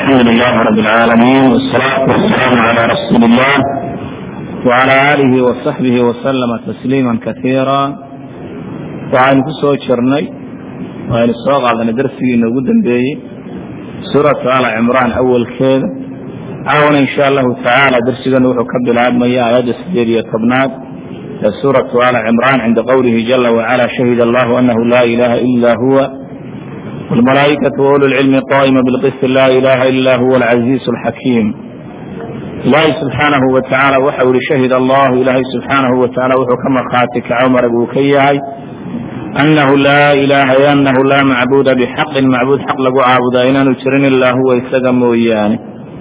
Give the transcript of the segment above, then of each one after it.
alxamdu lilahi rab اlcaalamiin wsalaatu wasalaamu calaa rasuuli illah wcala aalihi wasaxbihi wasalama tasliima kaiira waxaynu ku soo jirnay waynu soo qaadanay darsigii inoogu dambeeyey suuratu ala cimraan awalkeeda caawana insha allahu tacaala darsiganu wuxuu ka bilaabmaya aayadda sideed iyo tobnaad ee suuratu ala cimraan cinda qowlihi jala wacala shahida allahu anahu laa ilaha ila huwa wlmalaaikatu waulu lcilmi qaa'ima bilqisti laa ilaha ila huwa alcaziizu alxakiim ilaahay subxaanahu wa tacaala waxau yihi shahid allahu ilaahay subxaanahu wa tacaala wuxuu ka markhaati kaco marag uu ka yahay anahu laa ilaha anahu laa macbuuda bixaqin macbuud xaq lagu caabudaa inaanu jirin ilaa huwa isaga mooyaane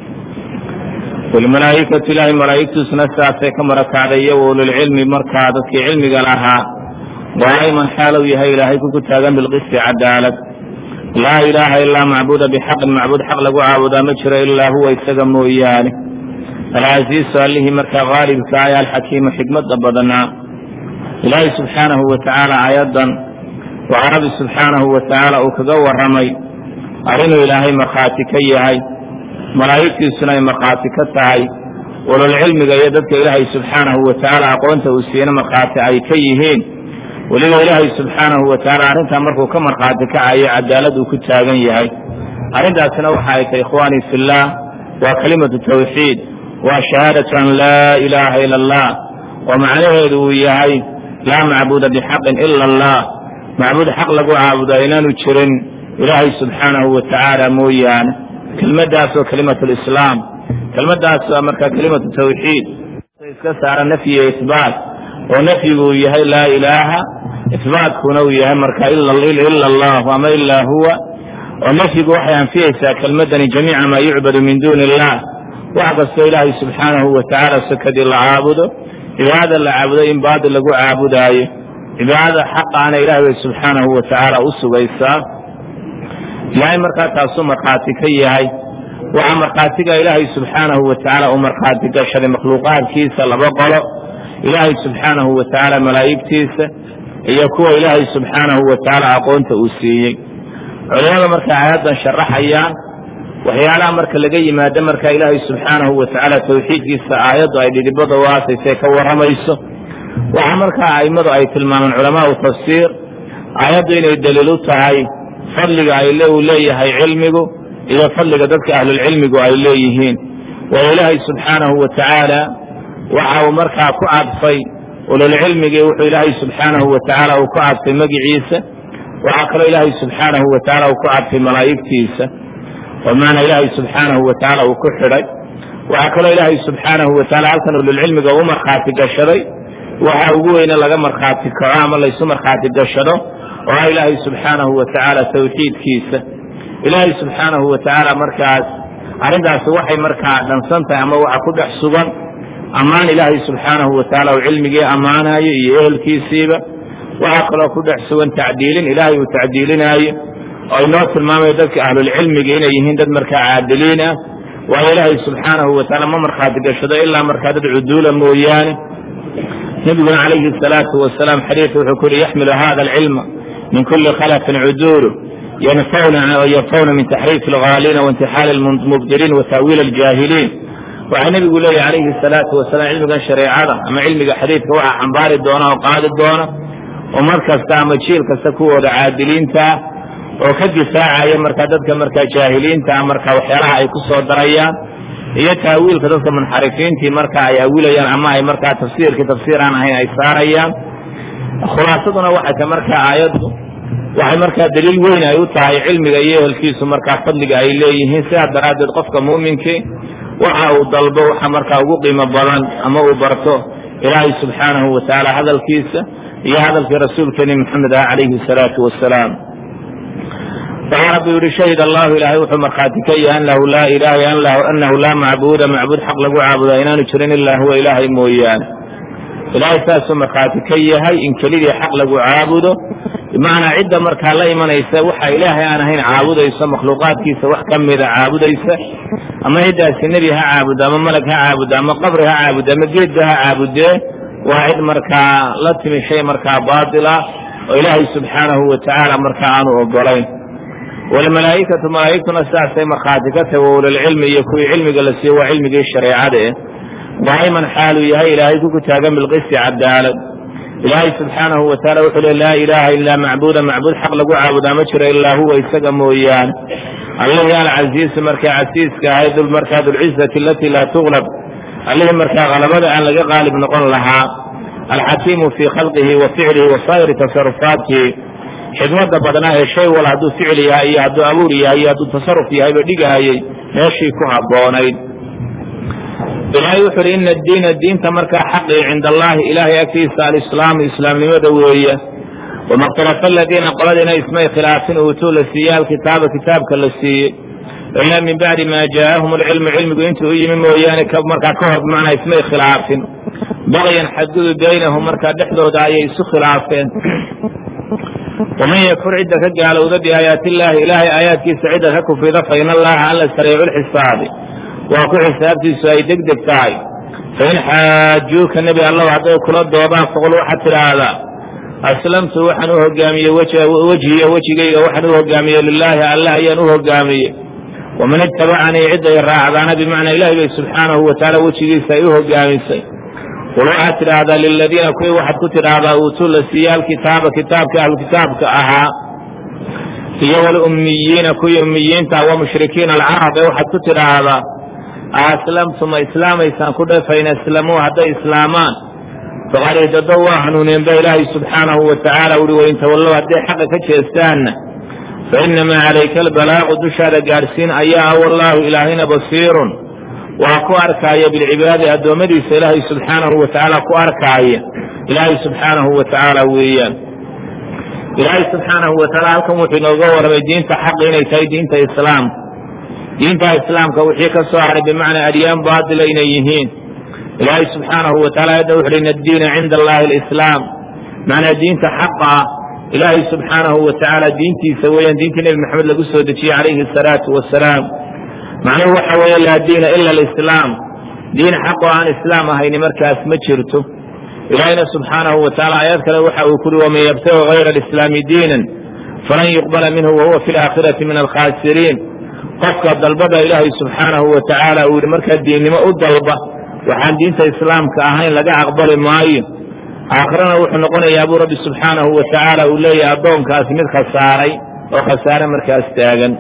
walmalaaikatu ilaahay malaa'igtiisuna sidaasay ka marakacday iyo waululcilmi markaa dadkii cilmiga lahaa qaa'iman xaalow yahay ilaahay kuku taagan bilqisti cadaalad laa ilaaha ilaa macbuuda bixaqin macbuud xaq lagu caabudaa ma jiro ilaa huwa isaga mooyaane alcasiisu allihii markaa qaalibka ay alxakiimu xikmada badnaa ilaahay subxaanahu wa tacaala aayaddan waxaa rabbi subxaanahu wa tacaala uu kaga warramay arrinuu ilaahay markhaati ka yahay malaa'igtiisuna ay markhaati ka tahay walolcilmiga iyo dadka ilaahay subxaanahu wa tacaala aqoonta uu siiyena markhaati ay ka yihiin weliba ilaahay subxaanahu wa tacaala arrintaa markuu ka markhaati kacayo cadaalad uu ku taagan yahay arrintaasina waxa ay tahay ikhwaanii fillaah waa kelimatu tawxiid waa shahaadatu an laa ilaaha ila allah oo macnaheedu uu yahay laa macbuuda bixaqin ila allah macbuud xaq lagu caabudaa inaanu jirin ilaahay subxaanahu wa tacaala mooyaane kelmadaas oo kelimatu lislaam kelmadaas waa markaa kelimatu tawxiid iska saara nafyi iyo isbaat oo nafyigu uu yahay laa ilaaha isbaatkuna uu yahay marka ila allahu ama ilaa huwa oo nafyigu waxay anfiyeysaa kelmadani jamiica maa yucbadu min duuni illah wax kastoo ilaahay subxaanahu wa tacaala sakadii la caabudo cibaadada la caabudo in baadil lagu caabudaayo cibaadada xaqaana ilahay bay subxaanahu wa tacaala u sugaysaa ilaahay markaa taasuu markhaati ka yahay waxaa markhaatiga ilaahay subxaanahu wa tacaala uu markhaati gashaday makhluuqaadkiisa laba qolo ilaahay subxaanahu wa tacaala malaa'igtiisa iyo kuwa ilaahay subxaanahu wa tacaala aqoonta uu siiyey culimada markay aayaddan sharaxayaan waxyaalaha marka laga yimaado marka ilaahay subxaanahu wa tacaala tawxiidkiisa aayaddu ay dhidibada u aasaysay ka warramayso waxaa markaa a'immadu ay tilmaameen culamaau tafsiir aayaddu inay daliil u tahay fadliga ay uu leeyahay cilmigu iyo fadliga dadka ahlulcilmigu ay leeyihiin waayo ilaahay subxaanahu wa tacaala waxa uu markaa ku cadfay ululcilmigii wuxuu ilaahay subxaanahu wa tacaala uu ku cadfay magiciisa waxaa kaloo ilaahay subxaanahu wa tacaala uu ku cadfay malaa'igtiisa oo maana ilaahay subxaanahu wa tacaala uu ku xidhay waxaa kaloo ilaahay subxaanahu wa taala halkan ululcilmiga u markhaati gashaday waxa ugu weyne laga markhaati kaco ama laysu markhaati gashado oo ah ilaahay subxaanahu wa tacaala tawxiidkiisa ilaahay subxaanahu wa tacaala markaas arrintaasi waxay markaa dhansan tahay ama waxa ku dhex sugan ammaan ilaahay subxaanahu wa tacaala uu cilmigii ammaanayo iyo ehelkiisiiba waxaa kaloo ku dhex sugan tacdiilin ilaahay uu tacdiilinaayo oo inoo tilmaamayo dadka ahlulcilmiga inay yihiin dad markaa caadiliin ah waayo ilaahay subxaanahu wa tacaala ma markhaati gashado ilaa markaa dad cuduula mooyaane nebiguna calayhi asalaatu wasalaam xadiidka wuxuu ku yihi yaxmilu hada alcilma min kuli khalafin cuduulu yanfawna min taxriifi alghaaliina waintixaali almubdiliin wa ta'wiil aljaahiliin waxaa nebigu leeyahy calayhi salaatu wasalaam cilmigan shareecada ama cilmiga xadiidka waxaa xambaari doona oo qaadi doona ummad kasta ama jiil kasta kuwooda caadiliintaa oo ka difaacaya markaa dadka markaa jaahiliintaa marka waxyaalaha ay ku soo darayaan iyo taawiilka dadka munxarifiintii marka ay awilayaan ama ay markaa tafsiirkii tafsiir aan ahayn ay saarayaan khulaasaduna waxay tahay markaa aayaddu waxay markaa daliil weyn ay u tahay cilmiga iyo ehelkiisu markaa fadliga ay leeyihiin sidaa daraaddeed qofka muuminkii waxa uu dalbo waxa markaa ugu qiimo badan ama uu barto ilaahay subxaanahu wa tacaala hadalkiisa iyo hadalkii rasuulkeeni maxamed ah calayhi salaatu wasalaam waxaa rabbi yihi shahid allahu ilaahay wuxuu markhaati ka yahay anahu laa ilaha anahu laa macbuuda macbuud xaq lagu caabudaa inaanu jirin ilaa huwa ilaahay mooyaane ilaahay saasuu markhaati ka yahay in kelidii xaq lagu caabudo bimacnaa cidda markaa la imanaysa waxa ilaahay aan ahayn caabudayso makhluuqaadkiisa wax ka mida caabudaysa ama ciddaasi nebi ha caabudo ama malag ha caabudo ama qabri ha caabudo ama geedba ha caabudee waa cid markaa la timi shay markaa baatila oo ilaahay subxaanahu wa tacaala markaa aanu ogolayn walmalaa'ikatu malaa'igtuna sidaasay markhaati ka tahay wa ulilcilmi iyo kuwii cilmiga la siiyo waa cilmigii shareecada eh daa'iman xaaluu yahay ilaahay ku kutaagan bilqisti cadaalad ilaahay subxaanahu wa taala wuxuu le laa ilaaha ilaa macbuuda macbuud xaq lagu caabudaa ma jiro ilaa huwa isaga mooyaane allihii alcasiisu markaa casiiska ahayd markaa dulcizati alatii laa tuglab allihii markaa qalabada aan laga qaalib noqon lahaa alxakiimu fii khalqihi wa ficlihi wa saa'iri tasarufaatihi xikmada badnaa ee shay wal hadduu ficil yahay iyo hadduu abuur yahay iyo hadduu tasaruf yahayba dhigahayay meeshii ku habboonayd ilaahay wuxu uhi ina addiina diinta markaa xaqii cinda allahi ilaahay agtiisa alislaamu islaamnimada weeye wama ikhtalafa aladiina qoladiina ismay khilaafin uutuu la siiyey alkitaaba kitaabka la siiyey ilaa min bacdi maa jaaahum alcilmu cilmigu intuu u yimi mooyaane markaa ka hor bimacnaa ismay khilaafin baqyan xadgudu baynahum markaa dhexdooda ayay isu khilaafeen waman yakfur cidda ka gaalowda biaayaati illaahi ilaahay aayaadkiisa cidda ka kufrida fa in allaha alla sariicu lxisaabi waa ku xisaabtiisu ay deg deg tahay fain xaajuuka nebi allahu hadday kula doodaan faqul waxaad tidhaahdaa aslamtu waxaan u hogaamiyey wejhiya wejigayga waxaan u hogaamiyey lilaahi allah ayaan u hogaamiyey waman ittabacanii cidday raacdaana bimacnaa ilahi bay subxaanahu wa tacaala wejigiisa ay u hogaamisay qul waxaad tidhaahdaa liladiina kuwii waxaad ku tidhaahdaa uutuu la siiye alkitaaba kitaabka ahlukitaabka ahaa iyo walummiyiina kuwii ummiyiinta wa mushrikiina alcarab ee waxaad ku tidhaahdaa aslamtu ma islaamaysaan ku dhe fain aslamuu hadday islaamaan faqad ihtadaw waa hanuuneen ba ilaahay subxaanahu wa tacaala uhi wain tawallow hadday xaqa ka jeestaanna fainamaa calayka albalaaqu dushaada gaadhsiin ayaa ah wallaahu ilaahayna basiirun waa ku arkaaya bilcibaadi addoommadiisa ilaahay subxaanahu wa tacaala ku arkaaya ilaahay subxaanahu wa tacaala weeyaan ilaahay subxaanahu wa tacaala halkan wuxuu inooga warramay diinta xaqi inay tahay diinta islaamka diinta islaamka wixii ka soo haray bimacnaa adyaan baatila inay yihiin ilaahay subxaanahu wa taala ayadda wuxu uhi in addiina cinda allahi alislaam macnaa diinta xaqa ah ilaahay subxaanahu wa tacaala diintiisa weeyaan diintii nebi maxamed lagu soo dejiyey calayhi asalaatu wasalaam macnuhu waxa weeye laa diina ila alislaam diin xaqoo aan islaam ahayni markaas ma jirto ilaahayna subxaanahu wa tacaala aayad kale waxa uu kuri waman yabtagi hayra alislaami diinan falan yuqbala minhu wahuwa fi laakhirati min alkhaasiriin qofka dalbada ilaahay subxaanahu wa tacaala uu yihi markaa diinnimo u dalba waxaan diinta islaamka ahayn laga aqbali maayo aakhirana wuxuu noqonayaa buu rabbi subxaanahu wa tacaala uu leeyahay addoonkaasi mid khasaaray oo khasaare markaas taagan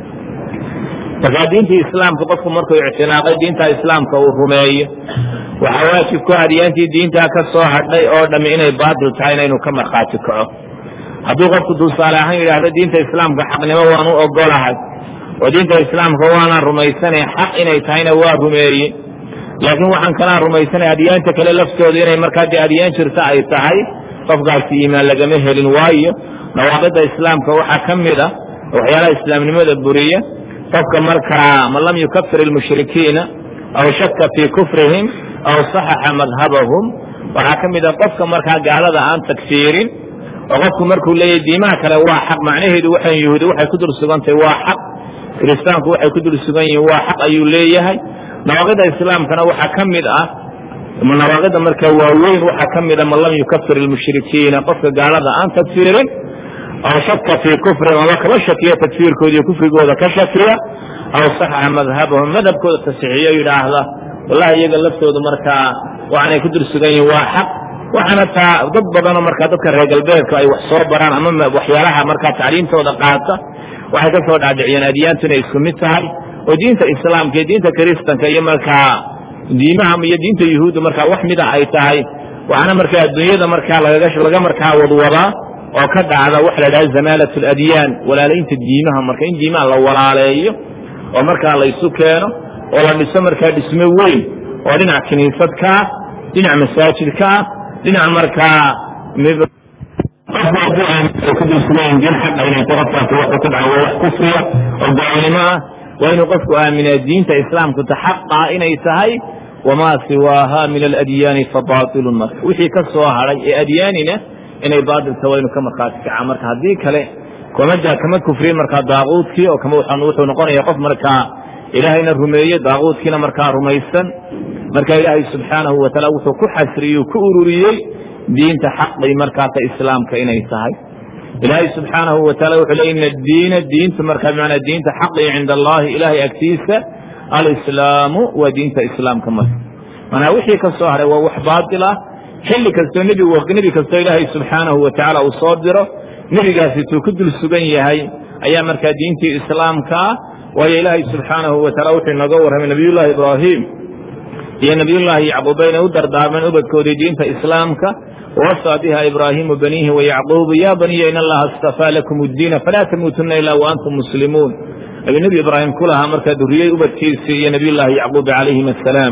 markaa diintii islaamka qofku markuu ictinaaqay diinta islaamka uu rumeeyo waxaa waajib ku adyaantii diintaa ka soo hadhay oo dhammi inay baatil tahayna inuu ka markhaati kaco hadduu qofku tusaale ahaan yidhaahdo diinta islaamka xaqnimo waan u ogolahay oo diinta islaamka waanaan rumaysanay xaq inay tahayna waa rumeeye laakiin waxaan kalaan rumaysanay adyaanta kale laftooda inay markaa dee adyaan jirta ay tahay qofkaasi iimaan lagama helin waayo nawaaqida islaamka waxaa ka mid a waxyaalaha islaamnimada buriya qofka markaa man lam yukafir ilmushrikiina aw shaka fii kufrihim aw saxaxa madhabahum waxaa ka mid a qofka markaa gaalada aan tagfiirin oo qofku markuu leeyahy diimaha kale waa xaq macnaheedu waxan yahuudi waxay ku dul sugantahay waa xaq kiristaanku waxay ku dul sugan yihiin waa xaq ayuu leeyahay nawaaqida islaamkana waxaa ka mid ah nawaaqida markaa waaweyn waxaa ka mid a man lam yukafir ilmushrikiina qofka gaalada aan tagfiirin aw shaka fii kufrihim ama kaba shakiya tagfiirkooda iyo kufrigooda ka shakiya aw saxaxa madhabahum madhabkooda tasixiyo yidhaahda wallahi iyaga laftooda markaa waxaanay ku dul sugan yihiin waa xaq waxaana taa dad badanoo markaa dadka reer galbeedka ay wax soo baraan ama waxyaalaha markaa tacliimtooda qaata waxay ka soo dhaadhiciyeen adyaantu inay isku mid tahay oo diinta islaamka iyo diinta kiristanka iyo markaa diimaha iyo diinta yuhuudda markaa wax mida ay tahay waxaana markaa adduunyada markaa laga markaa wadwadaa oo ka dhacda waxa la dhaha zamaalat aladyaan walaalaynta diimaha marka in diimaha la walaaleeyo oo markaa la isu keeno oo la dhiso markaa dhismo weyn oo dhinac kiniisad ka ah dhinac masaajid ka ah dhinac markaa kudulsugayin diin xaqa inay qofkaasi wuxuu ku dhaca waa wax kufriya oo gaalnimo ah waa inuu qofku aaminaa diinta islaamku ta xaqa inay tahay wamaa siwaaha min aladyaani fabaatilun marka wixii ka soo hadhay ee adyaanina inay baatilta waa inu ka markhaati kacaa marka haddii kale kama kama kufriyin markaa daaquudkii oo kama wuxuu noqonaya qof markaa ilaahayna rumeeye daaquudkiina markaa rumaysan marka ilaahay subxaanahu wa taala wuxuu ku xasriyey ku ururiyey diinta xaqi markaasa islaamka inay tahay ilaahay subxaanahu wataala wuxuu le ina diina diinta markaa bimacnaa diinta xaqii cinda allahi ilaahay agtiisa alislaamu waa diinta islaamka marka manaa wixii ka soo haray waa wax baatil ah xilli kastoo nebi kastoo ilaahay subxaanahu wa tacaala uu soo diro nebigaasi tuu ku dul sugan yahay ayaa markaa diintii islaamka ah waayo ilaahay subxaanahu wa taala wuxuu inooga warramay nebiyullaahi ibraahim iyo nebiyullaahi yacquub bayna u dardaarmeen ubadkoodii diinta islaamka wawasaa biha ibraahimu baniihi wayacquubu ya baniya in allaha istafaa lakum uddiina falaa tamuutunna ilaa wa antum muslimuun ayuu nebi ibraahim ku lahaa markaa duriyey ubadkiisii iyo nebiyullaahi yacquub calayhim assalaam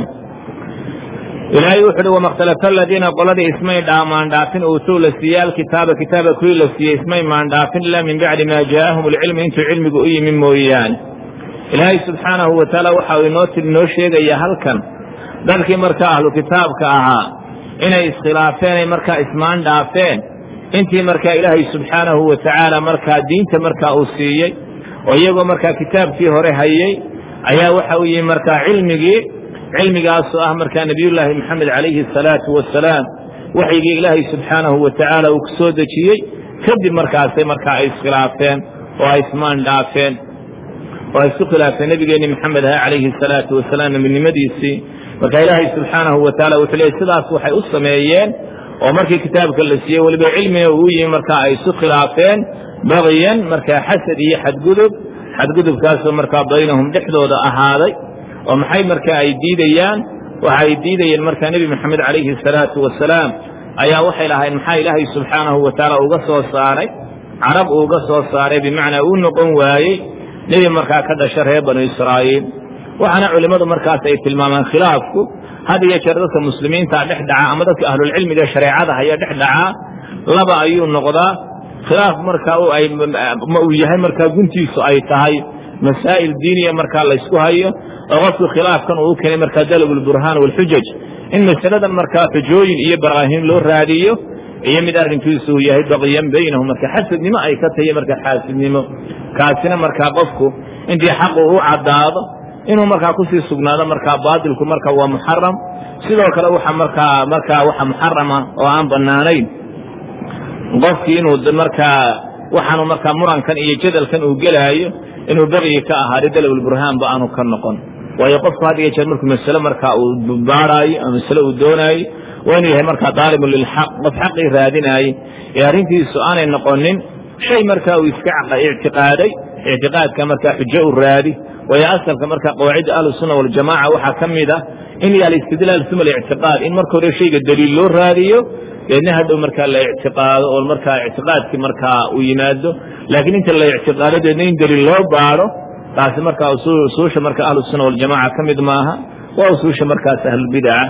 ilaahay wuxu uhi wamakhtalafa aladiina qoladii ismay maandhaafin uutuu la siiyey alkitaaba kitaaba kuwii la siiyey ismay maandhaafin ilaa min bacdi maa jaa'ahum alcilmu intuu cilmigu u yimi mooyaane ilaahay subxaanahu wa tacaala waxa uu inoo inoo sheegaya halkan dadkii markaa ahlu kitaabka ahaa inay iskhilaafeen ay markaa ismaan dhaafeen intii markaa ilaahay subxaanahu wa tacaala markaa diinta markaa uu siiyey oo iyagoo markaa kitaabkii hore hayey ayaa waxa uu yimi markaa cilmigii cilmigaasoo ah markaa nebiyullaahi moxamed calayhi asalaatu wasalaam waxyigii ilaahay subxaanahu wa tacaala uu ku soo dejiyey kadib markaasay markaa ay iskhilaafeen oo ay ismaan dhaafeen oo ay isku khilaafeen nebigeenni maxamed aha calayhi asalaatu wasalaam nebinimadiisii marka ilaahay subxaanahu wa tacaala wuxuu leeyay sidaas waxay u sameeyeen oo markii kitaabka la siiyey weliba cilmiga uu yimi markaa ay isu khilaafeen bagyan markaa xasad iyo xadgudub xadgudubkaasoo markaa baynahum dhexdooda ahaaday oo maxay markaa ay diidayaan waxa ay diidayeen markaa nebi moxamed calayhi asalaatu wasalaam ayaa waxay lahayn maxaa ilaahay subxaanahu wa tacaala uga soo saaray carab uuga soo saaray bimacnaa uu noqon waayey nebi markaa ka dhasha reer banu israa'iil waxaana culimmadu markaas ay tilmaamaan khilaafku had iyo jeer dadka muslimiinta dhex dhaca ama dadka ahlulcilmiga shareecada haya dhex dhacaa laba ayuu noqdaa khilaaf markaa ma uu yahay markaa guntiisu ay tahay masaa'il diiniya markaa laysku hayo oo qofku khilaafkan uu u keenay markaa dalabulburhaan waalxujaj in masaladan markaa xujooyin iyo baraahiin loo raadiyo iyo mid arrinkiisu uu yahay baqiyan baynahum marka xasadnimo ay ka tahiyo marka xaasidnimo kaasina markaa qofku intii xaqu u caddaado inuu markaa kusii sugnaado markaa baatilku marka waa muxaram sidoo kale waxa markaa markaa waxa muxarama oo aan bannaanayn qofkii inuu markaa waxaanu markaa murankan iyo jadalkan uu gelaayo inuu baqyi ka ahaado dalabulburhaanba aanu ka noqon waayo qofku had iyo jeer markuu masale markaa uu baaraayo ama masale uu doonaayo waa inuu yahay markaa daalibun lilxaq qof xaqii raadinaaye ee arrintiisu aanay noqonin shay markaa uu iska ictiqaaday ictiqaadka markaa xujo u raadi waayo asalka markaa qawaacidda ahlusunna waljamaca waxaa ka mid ah in alistidlaal uma alictiqaad in marka hore shayga daliil loo raadiyo deedna hadhow markaa la ictiqaado oo markaa ictiqaadkii markaa uu yimaado laakiin inta la ictiqaado deedna in daliil loo baaro taasi markaa usuusha marka ahlusunna waljamaca ka mid maaha waa usuusha markaas ahlulbidaca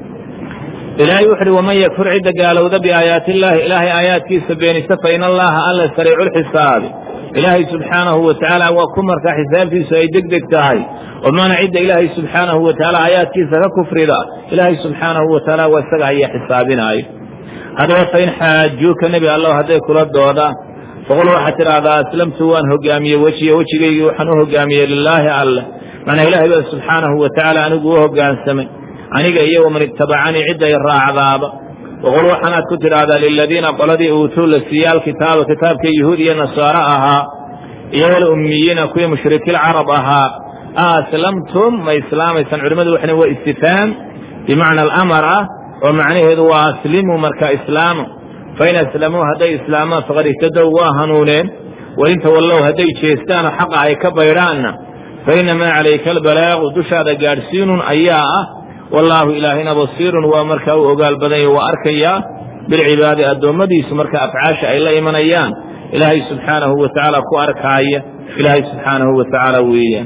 ilaahay wuxu uhi waman yakfur cidda gaalowda biaayaati illaahi ilaahay aayaadkiisa beenisa fa in allaha alla sariicu lxisaabi ilaahay subxaanahu wa tacaala waa ku markaa xisaabtiisu ay deg deg tahay oo maana cidda ilaahay subxaanahu wa tacaala aayaadkiisa ka kufrida ilaahay subxaanahu wa tacaala waa isaga ayaa xisaabinaayo haddaba fain xaajuuka nebi allow hadday kula doodaan faqul waxaad tidhaahdaa aslamtu waan hogaamiyey wejiya wejigaygii waxaan u hogaamiyey lilaahi alleh macnaa ilaahay baa subxaanahu wa tacaala anigu u hoggaansamay aniga iyo waman ittabacanii cidday raacdaaba waqul waxaanaad ku tidhaahdaa liladiina qoladii uutuu la siiye alkitaaba kitaabka yuhuud iyo nasaaro ahaa iyo walummiyiina kuwii mushrikiilcarab ahaa a aslamtum ma islaamaysaan culimmadu waxna waa istifhaam bimacna alamar ah oo macnaheedu waa aslimuu marka islaamu fain aslamuu hadday islaamaan faqad ihtadow waa hanuuneen wain tawallow hadday jeestaanoo xaqa ay ka baydhaanna fa innamaa calayka albalaagu dushaada gaadhsiinun ayaa ah wallaahu ilaahina basiirun waa markaa u ogaal badanya waa arkayaa bilcibaadi addoommadiisu marka afcaasha ay la imanayaan ilaahay subxaanahu wa tacaala ku arkaaya ilaahay subxaanahu wa tacaala weeyaan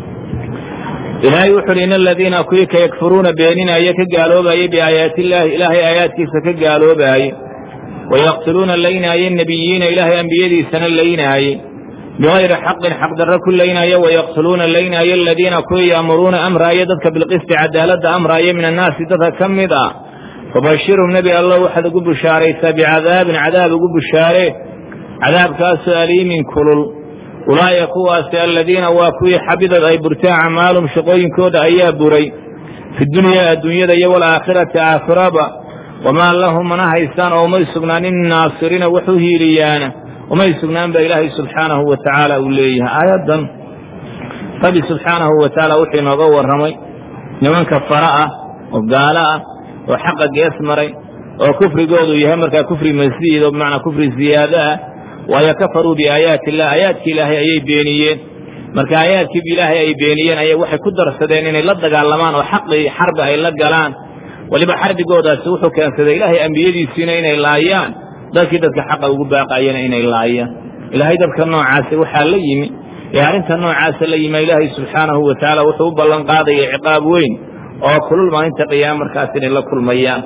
ilaahay wuxu uhi in aladiina kuwii ka yakfuruuna beeninaya ka gaaloobaya biaayaati illaahi ilaahay aayaadkiisa ka gaaloobaaye wayaqtuluuna laynaaye nebiyiina ilaahay ambiyadiisana laynaaye bigayri xaqin xaqdarro ku laynaya wayaqtuluuna laynaaye aladiina kuwii yaamuruuna amraaya dadka bilqisti cadaaladda amraaya min annaasi dadka ka mid ah fabashirhum nebi allow waxaad ugu bushaaraysaa bicadaabin cadaab ugu bushaaree cadaabkaasoo aliimin kulul ulaa'ika kuwaasi aladiina waa kuwii xabidad ay burteen acmaalum shaqooyinkooda ayaa buray fi dunyaa adduunyada iyo walaakhirati aakhiraba wamaa lahum mana haystaan oo umay sugnaanin naasiriina wax u hiiliyaana umay sugnaan ba ilaahay subxaanahu wa tacaala uu leeyahay aayaddan rabbi subxaanahu wa tacaala wuxuu inooga warramay nimanka fara ah oo gaalo ah oo xaqa gees maray oo kufrigoodu yahay markaa kufri masiid oo bimacnaa kufri ziyaado ah waayo kafaruu biaayaati illah aayaadki ilaahay ayay beeniyeen marka aayaadkii ilaahay ay beeniyeen ayay waxay ku darsadeen inay la dagaalamaan oo xaqii xarbi ay la galaan weliba xarbigoodaasi wuxuu keensaday ilaahay ambiyadiisiina inay laayaan dadkii dadka xaqa ugu baaqayana inay laayaan ilaahay dadka noocaasi waxaa la yimi ee arrinta noocaasa la yimi ilaahay subxaanahu wa tacaala wuxuu u ballan qaadaya ciqaab weyn oo kulul maalinta qiyaama markaas inay la kulmayaan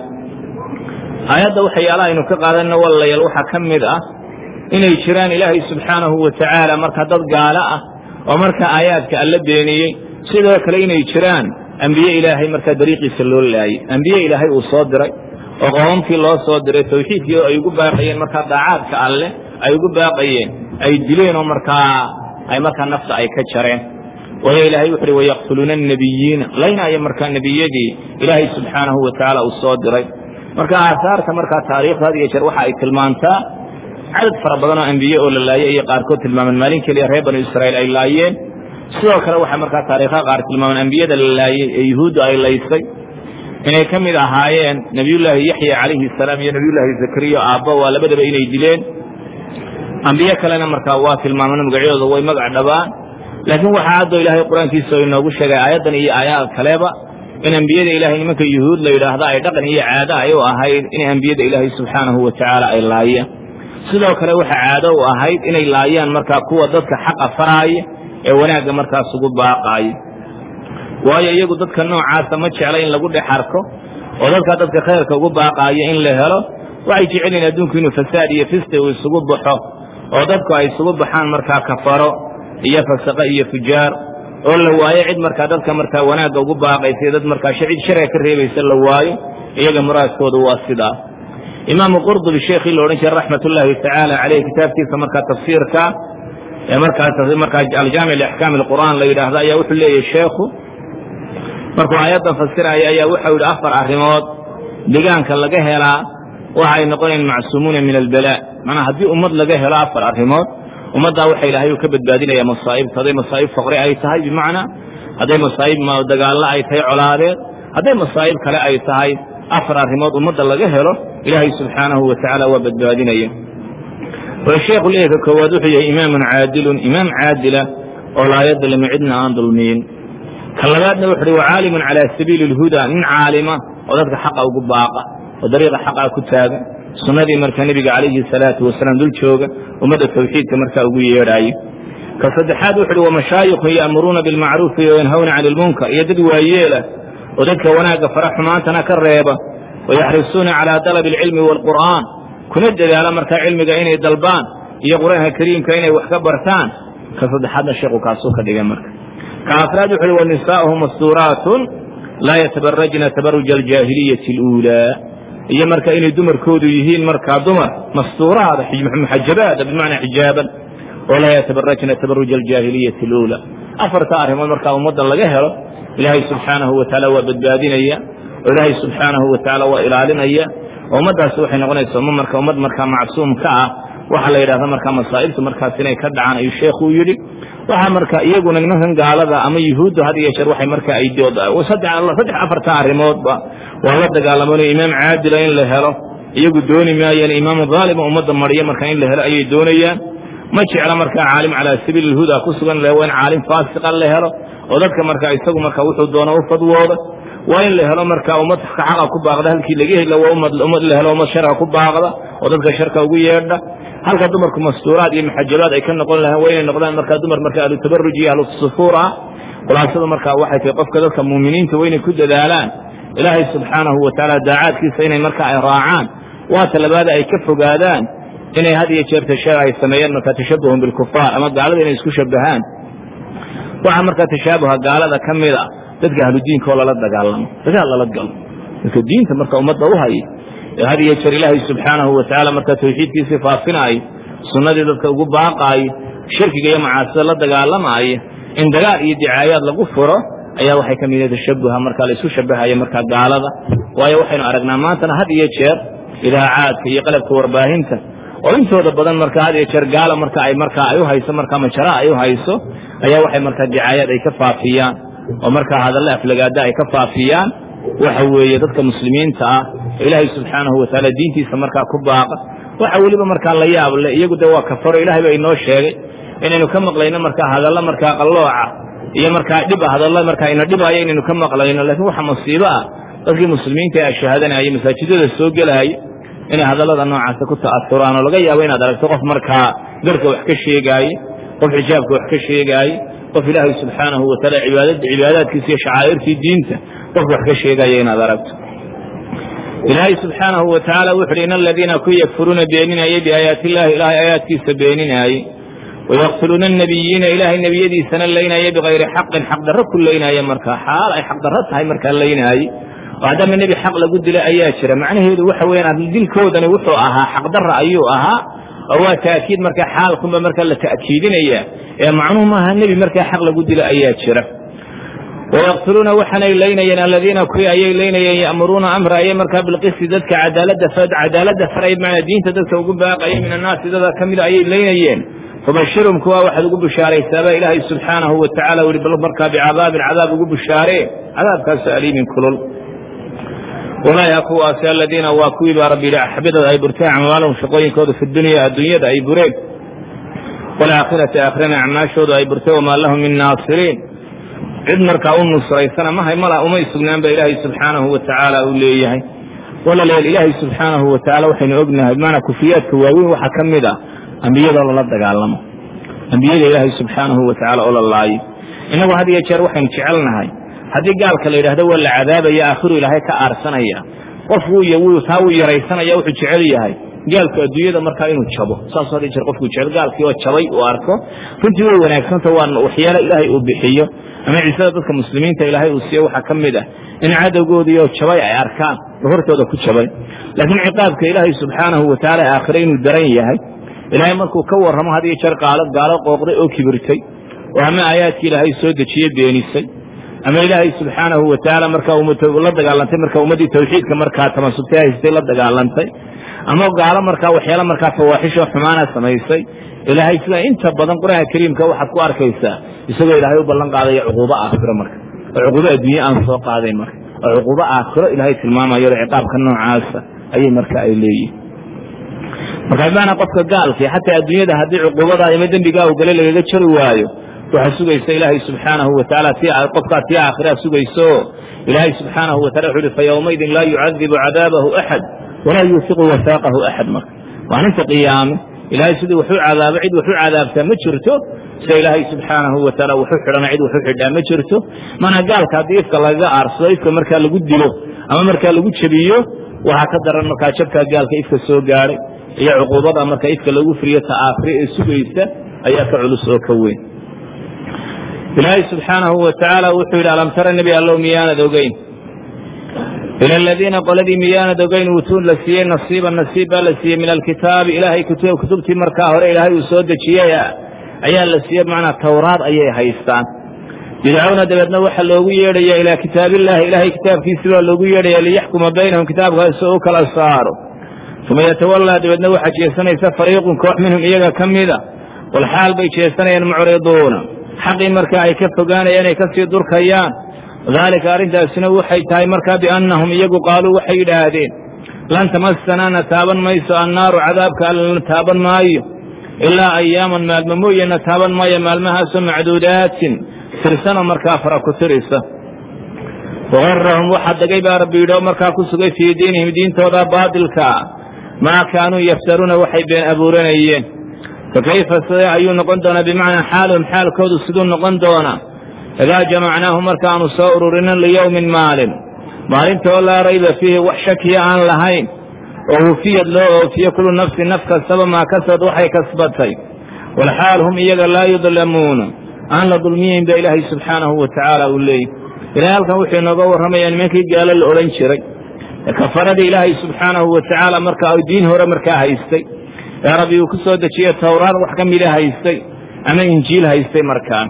aayadda waxyaalaha aynu ka qaadanna walayaal waxaa ka mid ah inay jiraan ilaahay subxaanahu wa tacaala marka dad gaalo ah oo marka aayaadka alla beeniyey sidoo kale inay jiraan ambiye ilaahay markaa dariiqiisa loo laayey ambiye ilaahay uu soo diray oo qoomamkii loo soo diray tawxiidkii ay ugu baaqayeen markaa daacaadka alleh ay ugu baaqayeen ay dileen oo markaa ay markaa nafta ay ka jareen waayo ilaahay wuxu uhi wayaqtuluuna annabiyiina laynaayo markaa nebiyadii ilaahay subxaanahu wa tacaala uu soo diray marka aahaarta markaa taariikhda had iyo jeer waxa ay tilmaantaa cadad fara badan oo ambiye oo la laayey ayay qaarkood tilmaamaan maalin keliya reer banu israa'iil ay laayeen sidoo kale waxaa markaa taariikhaha qaar tilmaamaan ambiyada la laayey ee yuhuudda ay laysay inay ka mid ahaayeen nebiyullaahi yaxya calayhi salaam iyo nebiyullaahi zakariya aabba waa labadaba inay dileen ambiye kalena markaa waa tilmaaman magacyadooda way magac dhabaan laakiin waxaa haddoo ilaahay qur-aankiisa oo inoogu sheegay aayaddan iyo aayaad kaleba in ambiyada ilahay nimanka yuhuud la yidhaahda ay dhaqan iyo caado ay u ahayd in ambiyada ilaahay subxaanahu wa tacaala ay laayeen sidoo kale waxa caado u ahayd inay laayaan markaa kuwa dadka xaqa faraaya ee wanaagga markaas ugu baaqaaya waayo iyagu dadka noocaasa ma jecla in lagu dhex arko oo dadka dadka khayrka ugu baaqaayo in la helo waxay jecelyihin adduunku inuu fasaad iyo fisti uu isugu baxo oo dadku ay isugu baxaan markaa kafaro iyo fasaqo iyo fujaar oo la waayo cid markaa dadka markaa wanaagga ugu baaqaysa dad markaa cid sharciga ka reebaysa la waayo iyaga muraadkoodu waa sidaa imaamu qurdubi sheekhii la odhan jiray raxmat ullaahi tacaala caleyh kitaabkiisa markaa tafsiirka ee markaa aljaamic liaxkaami alqur'aan la yidhaahdo ayaa wuxuu leeyahy sheekhu markuu aayaddan fasiraya ayaa wuxuu yidhi afar arrimood degaanka laga helaa waxa ay noqonayan macsuumuuna min albala manaa haddii ummad laga helo afar arrimood ummaddaa waxa ilaahay uu ka badbaadinaya masaa'ibta hadday masaa'ib faqri ay tahay bimacnaa hadday masaa'ib dagaallo ay tahay colaadeed hadday masaa'ib kale ay tahay afar arrimood ummadda laga helo ilaahay subxaanahu wa tacaala waa badbaadinaya sheekhu leeyahy ka koowaad wuxuu yahay imaamun caadilun imaam caadila oo laa yadlimu cidna aan dulmiyin ka labaadna wuxu uhi wacaalimun calaa sabiili اlhuda nin caalima oo dadka xaqa ugu baaqa oo dariiqa xaqaa ku taagan sunnadii marka nebiga calayhi salaatu wasalaam dul jooga ummadda tawxiidka markaa ugu yeedhaayo ka saddexaad wuxu uhi wamashaayikun ya'muruuna bilmacruufi wayanhawna cani ilmunkar iyo dad waayeela oo dadka wanaagga fara xumaantana ka reeba wayaxrisuuna calaa dalabi alcilmi waalqur'aan kuna dadaala markaa cilmiga inay dalbaan iyo qur-aanka kariimka inay wax ka bartaan ka saddexaadna sheekhu kaasuu ka dhigay marka ka afraad wuxu uhi wanisaa'uhu mastuuraatun laa yatabarajna tabaruja aljaahiliyati اluulaa iyo marka inay dumarkoodu yihiin markaa dumar mastuuraada muxajabaada bimacnaa xijaaban oo laa yatabarajna tabaruja aljaahiliyati اluulaa afarta arrimood markaa ummaddan laga helo ilaahay subxaanahu wa tacaala waa badbaadinaya oo ilaahay subxaanahu wa tacaala waa ilaalinaya oo ummaddaasi waxay noqonaysa umma marka ummad markaa macsuum ka ah waxaa la yidhahda markaa masaa'ibtu markaas inay ka dhacaan ayuu sheekhu yidhi waxaa marka iyaguna nimankan gaalada ama yuhuuddu had iyo jeer waxay marka ay saddex afarta arrimoodba waa la dagaalamanaya imaam caadila in la helo iyagu dooni maayaan imaamu dhaalima ummadda mariya marka in la helo ayay doonayaan ma jecla markaa caalim calaa sabiili ilhuda ku sugan la waa in caalim faasiqa la helo oo dadka marka isagu marka wuxuu doono u fadwooda waa in la helo marka ummad xaqa ku baaqda halkii laga heli waa ummad la helo ummad sharka ku baaqda oo dadka sharka ugu yeedha halka dumarku mastuuraad iyo maxajabaad ay ka noqon lahaan waa inay noqdaan markaa dumar marka ahlu tabaruj iyo ahlu sufuur ah khulaasada markaa waxay tahay qofka dadka muuminiinta waa inay ku dadaalaan ilaahay subxaanahu wa tacaala daacaadkiisa inay marka ay raacaan waa talabaada ay ka fogaadaan inay had iyo jeer tasha ay sameeyaan markaa tashabuhun bilkufaar ama gaalada inay isku shabahaan waxaa markaa tashaabuha gaalada ka mid a dadka ahludiinka oo lala dagaalamo dagaal lala galo dadka diinta marka ummadda u haya ee had iyo jeer ilaahay subxaanahu wa tacaala markaa tawxiidkiisii faafinaayo sunnadii dadka ugu baaqaayo shirkiga iyo macaasida la dagaalamaaya in dagaal iyo dicaayaad lagu furo ayaa waxay ka mid yahay tashabuha markaa la isu shabahaya markaa gaalada waayo waxaynu aragnaa maantana had iyo jeer idaacaadka iyo qalabka warbaahinta oo intooda badan markaa had iyo jeer gaala marka ay markaa ay u hayso markaa majara ay u hayso ayaa waxay markaa dicaayaad ay ka faafiyaan oo markaa hadalle aflagaada ay ka faafiyaan waxa weeye dadka muslimiinta ah ilaahay subxaanahu watacaala diintiisa markaa ku baaqa waxa weliba markaa la yaab le iyagu de waa kafaro ilahay baa inoo sheegay inaynu ka maqlayno markaa hadalla markaa qallooca iyo markaa dhib hadalla markaa ina dhibaayo inaynu ka maqlayno laakiin waxa musiibo ah dadkii muslimiinta ee ashahaadanayay masaajidada soo gelaya inay hadallada noocaasa ku ta'asuraan oo laga yaabo inaad aragto qof markaa garka wax ka sheegaaye qof xijaabka wax ka sheegaaye qof ilaahay subxaanahu wataala cibaadaadkiisa iyo shacaa'irtii diinta qof wax ka sheegaya inaad aragto ilaahay subxaanahu watacaala wuxu uhi in aladiina ku yakfuruuna beeninayay biaayaati illahi ilaahay aayaadkiisa beeninaayey wayaqtuluuna annabiyiina ilaahay nebiyadiisana laynaya bikayri xaqin xaqdarro ku laynaya markaa xaal ay xaqdarro tahay markaa laynaaye oo haddama nebi xaq lagu dila ayaa jira macnaheedu waxa weyaan dilkoodani wuxuu ahaa xaqdarra ayuu ahaa oo waa ta'kiid markaa xaalkunba markaa la ta'kiidinaya ee macnuhu maaha nebi markaa xaq lagu dilo ayaa jira wayaqtuluuna waxaanay laynayeen aladiina kuwii ayay laynayeen ya'muruuna amra ayay markaa bilqisti dadka cadaaladda cadaaladda faray bimacnaa diinta dadka ugu baaqaya min annaasi dada ka mida ayay laynayeen fabashirhum kuwa waxaad ugu bushaaraysaabaa ilaahay subxaanahu watacaala uhi bal markaa bicadaabin cadaab ugu bushaaree cadaabkaasoo aliimin kulul ulaaha kuwaasi aladiina waa kuwii baa rabbi yidhi xabidada ay burteen acmaalahum shaqooyinkooda fi dunya adduunyada ay bureen waalaakhirati aakhirana acmaashooda ay burteen wamaa lahum min naasiriin cid markaa u nusraysana mahay mala umay sugnaan ba ilaahay subxaanahu watacaala uu leeyahay walaalayaal ilaahay subxaanahu watacaala waxaynu ognahay bimacnaa kufiyaadka waaweyn waxaa ka mid ah ambiyadoo lala dagaalamo ambiyada ilaahay subxaanahu watacaala oo la laayo innagu had iyo jeer waxaynu jecelnahay haddii gaalka la yidhahdo waa la cadaabaya aakhiru ilaahay ka aarsanaya qof wuu taa wuu yaraysanaya wuxuu jecel yahay gaalku adduunyada markaa inuu jabo saasoo had jeer qofkuu jecel gaalkii oo jabay uu arko runtii way wanaagsanta waa waxyaalo ilaahay uu bixiyo ama ciisada dadka muslimiinta ilaahay uu siiyo waxaa ka mid ah in cadowgoodiioo jabay ay arkaan oo hortooda ku jabay laakiin ciqaabka ilaahay subxaanahu watacaala aakhire inuu daran yahay ilaahay markuu ka warramo had iyo jeer qaalo gaalo qooqday oo kibirtay oo ama aayaadkii ilaahay soo dejiye beenisay ama ilaahay subxaanahu watacaala markaa la dagaalantay markaa ummaddii tawxiidka markaa tamasubtay haystay la dagaalantay ama gaalo markaa waxyaala markaa fawaaxishoo xumaana samaysay ilaahay sida inta badan qur-aanka kariimka waxaad ku arkaysaa isagoo ilaahay u ballan qaadaya cuquubo aakhiro marka oo cuquubo adduunye aan soo qaadayn marka oo cuquubo aakhiro ilaahay tilmaamayo ciqaabka noocaasa ayay marka ay leeyihin marka bimaanaa qofka gaalkii xataa adduunyada haddii cuquubada ama dembigaa u gale lagaga jari waayo waxaa sugaysa ilaahay subxaanahu watacaala ti qofkaa tii aakhiraa sugayso ilaahay subxaanahu watacala wuxu uhi fa yowmaydin laa yucadibu cadaabahu axad walaa yuufiqu wasaaqahu axad marka maalinta qiyaame ilaahay sidii waxu cadaabo cid waxu cadaabtaa ma jirto sida ilaahay subxaanahu wataala waxu xidhana cid waxu xidhaa ma jirto mana gaalka haddii ifka lagaga aarsado ifka markaa lagu dilo ama markaa lagu jebiyo waxaa ka daran markaa jabkaa gaalka ifka soo gaadhay iyo cuquubada marka ifka lagu firiyo ta aakhire ee sugaysa ayaa ka culus oo ka weyn ilaahay subxaanahu watacaala wuxuu yidhi alam tara nebi allow miyaanad ogeyn ila aladiina qoladii miyaanad ogeyn uutuun la siiyey nasiiban nasiib baa la siiyey min alkitaabi ilaahay kutubtii markaa hore ilaahay uu soo dejiyey ayaa la siiyey bimacnaa tawraad ayay haystaan yudcawna dabeedna waxaa loogu yeedhaya ilaa kitaabillahi ilaahay kitaabkiisi baa loogu yeedhaya liyaxkuma baynahum kitaabkaasi oo u kala saaro uma yatawallaa dabeedna waxaa jeesanaysa fariiqun koox minhum iyaga ka mida walxaal bay jeesanayaan mucriduuna xaqii markaa ay ka fogaanayaan ay kasii durkayaan daalika arrintaasina waxay tahay markaa biannahum iyagu qaaluu waxay yidhaahdeen lan tamassanaa na taaban mayso annaaru cadaabka alla na taaban maayo ilaa ayaaman maalmo mooye na taaban maayo maalmahaasoo macduudaatin tirsanoo markaa fara ku tirisa wagarahum waxaa degay baa rabbi yidhi oo markaa ku sugay fii diinihim diintooda baadilkaa maa kaanuu yaftaruuna waxay been abuuranayeen fakayfa sidee ayuu noqon doonaa bimacnaa xaaluhum xaalkoodu siduu noqon doonaa idaa jamacnaahu markaanu soo ururinin liyowmin maalin maalintaoo laa rayba fiihi wax shakiya aan lahayn oo hufiyad loo oofiyo kullu nafsin naf kastaba maa kasad waxay kasbatay walxaal hum iyaga laa yudlamuuna aan la dulmiyeyn ba ilaahay subxaanahu wa tacaala uu leeyay ilahay halkan wuxuu inooga warramayaa nimankii gaalo la odhan jiray ee kafaradii ilaahay subxaanahu wa tacaala markaa diin hore markaa haystay ee rabbi uu ku soo dejiyey towraad wax ka mida haystay ama injiil haystay markaa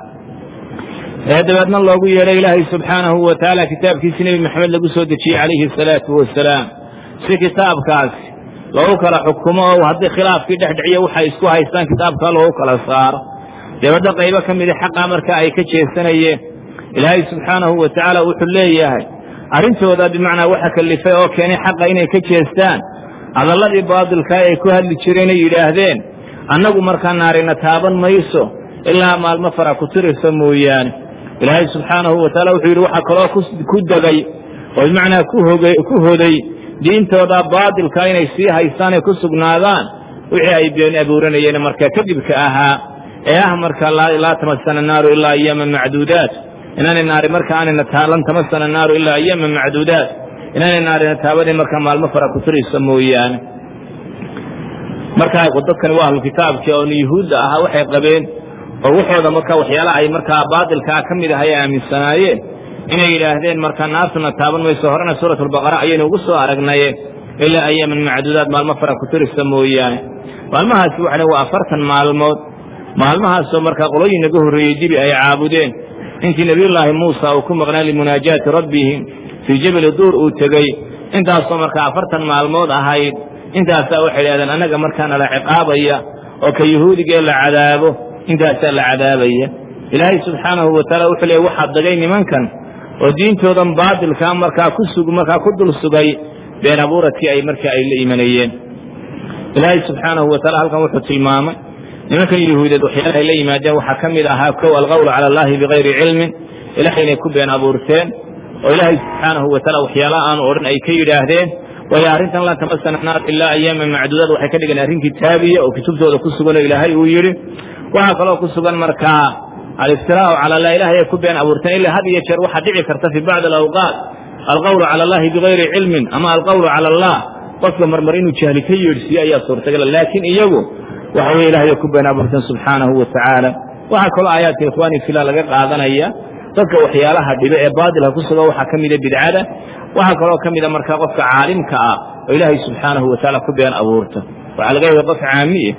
ee dabeedna loogu yeedhay ilaahay subxaanahu wa tacaala kitaabkiisi nebi maxamed lagu soo dejiyey calayhi asalaatu wasalaam si kitaabkaasi loogu kala xukumo oo haddii khilaafkii dhexdhiciyo waxay isku haystaan kitaabka loogu kala saaro dabadda qaybo ka mida xaqa marka ay ka jeesanayeen ilaahay subxaanahu wa tacaala wuxuu leeyahay arrintooda bimacnaa waxa kalifay oo keenay xaqa inay ka jeestaan hadalladii baadilkaa ay ku hadli jireenay yidhaahdeen annagu markaa naarina taaban mayso ilaa maalmo fara ku tirisa mooyaane ilaahay subxaanahu wa taala wuxuu yidhi waxaa kaloo ku degay oo bimacnaa ku hoday diintooda baadilka inay sii haystaan ay ku sugnaadaan wixii ay been abuuranayeen markaa kadibka ahaa ee ah marka laa tamasana naaru ilaa ayaama macduudaat inaanay naari marka aanayna lan tamasana naaru ilaa ayaama macduudaat inaanay naarina taabanin markaa maalmo fara ku tiraysa mooyaane markaa dadkani waa ahlukitaabkii oon yuhuudda ahaa waxay qabeen oo waxooda marka waxyaalaha ay markaa baadilkaa ka mid ahay aaminsanaayeen inay yidhaahdeen marka naartuna taaban mayso horena suurat albaqara ayaynu ugu soo aragnaye ilaa ayaaman macduudaad maalmo fara ku tirisa mooyaane maalmahaasi waxana waa afartan maalmood maalmahaasoo markaa qolooyin naga horreeyey dibi ay caabudeen intii nebiyullaahi muusa uu ku maqnaa limunaajaati rabbihim fii jabali duur uu tegey intaasoo markaa afartan maalmood ahayd intaasaa waxay idhahdeen annaga markaana la ciqaabaya oo ka yuhuudigee la cadaabo intaasaa la cadaabaya ilaahay subxaanahu wa taala wuxuu leey waxaa dagay nimankan oo diintoodan baadilkaa markaa ku sug markaa ku dul sugay been abuuradkii ay markaa ay la imanayeen ilaahay subxaanahu wa taala halkan wuxuu tilmaamay nimankan yuhuudeed waxyaalaha ay la yimaadeen waxaa ka mid ahaa kow alqawlu cala allahi bikayri cilmin ilahay inay ku been abuurteen oo ilaahay subxaanahu wa taala waxyaalaha aanu odhan ay ka yidhaahdeen waayo arrintan lan tamasana naar ilaa ayaama macduudaad waxay ka dhigeen arrin kitaabiya oo kutubtooda ku sugan oo ilaahay uu yidhi waxaa kaloo ku sugan markaa aliftiraau cala allah ilahay ay ku been abuurteen ilaa had iyo jeer waxaa dhici karta fii bacdi alawqaat alqawlu cala allahi bikayri cilmin ama alqawlu cala allah qofka marmar inuu jahli ka yeedhsiiyo ayaa suurtagala laakiin iyagu waxa weye ilahay ay ku been abuurteen subxaanahu wa tacaala waxaa kaloo aayaadka ikhwaani fila laga qaadanaya dadka waxyaalaha dhibe ee baadilka ku suga waxaa ka mida bidcada waxaa kaloo ka mida markaa qofka caalimka ah oo ilaahay subxaanahu wa tacaala ku been abuurta waxaa laga yaaba qof caamiye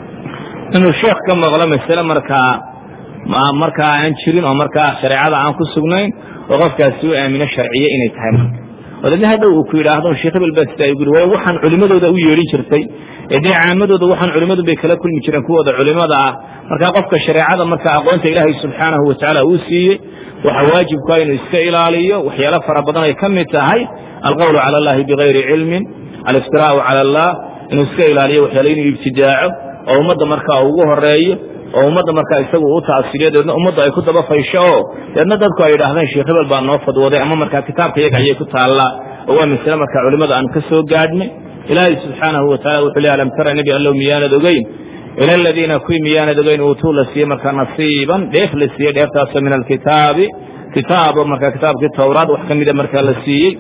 inuu sheekh ka maqlo masale markaa markaa aan jirin oo markaa shareecada aan ku sugnayn oo qofkaasi u aamino sharciye inay tahay marka oo dadna hadhow uu ku yidhaahdo sheekh hebel baa sidaa igu way waxaan culimadooda u yeedhin jirtay ee dee caamadooda waxaan culimmadu bay kala kulmi jireen kuwooda culimada ah markaa qofka shareecada marka aqoonta ilaahay subxaanahu wa tacaala uu siiyey waxa waajibkaa inuu iska ilaaliyo waxyaalo fara badan ay ka mid tahay alqawlu cala allahi bikayri cilmin aliftiraau cala allah inuu iska ilaaliyo waxyaalo inuu ibtidaaco oo ummadda markaa ugu horeeyo oo ummadda markaa isagu u taasiriyo deedna ummadda ay ku daba faysho oo deedna dadku ay idhaahdeen sheekh hebel baa noo fadwooday ama markaa kitaabka iyaga ayay ku taallaa oo waa masale markaa culimmada aan ka soo gaadhnay ilaahay subxaanahu wa tacala wuxuu ley alam tara nebi allow miyaanad ogeyn ila aladiina kuwii miyaanad ogeyn uutuu la siiyey markaa nasiiban dheef la siiyey dheeftaasoo min alkitaabi kitaabo markaa kitaabkii towraad wax ka mida markaa la siiyey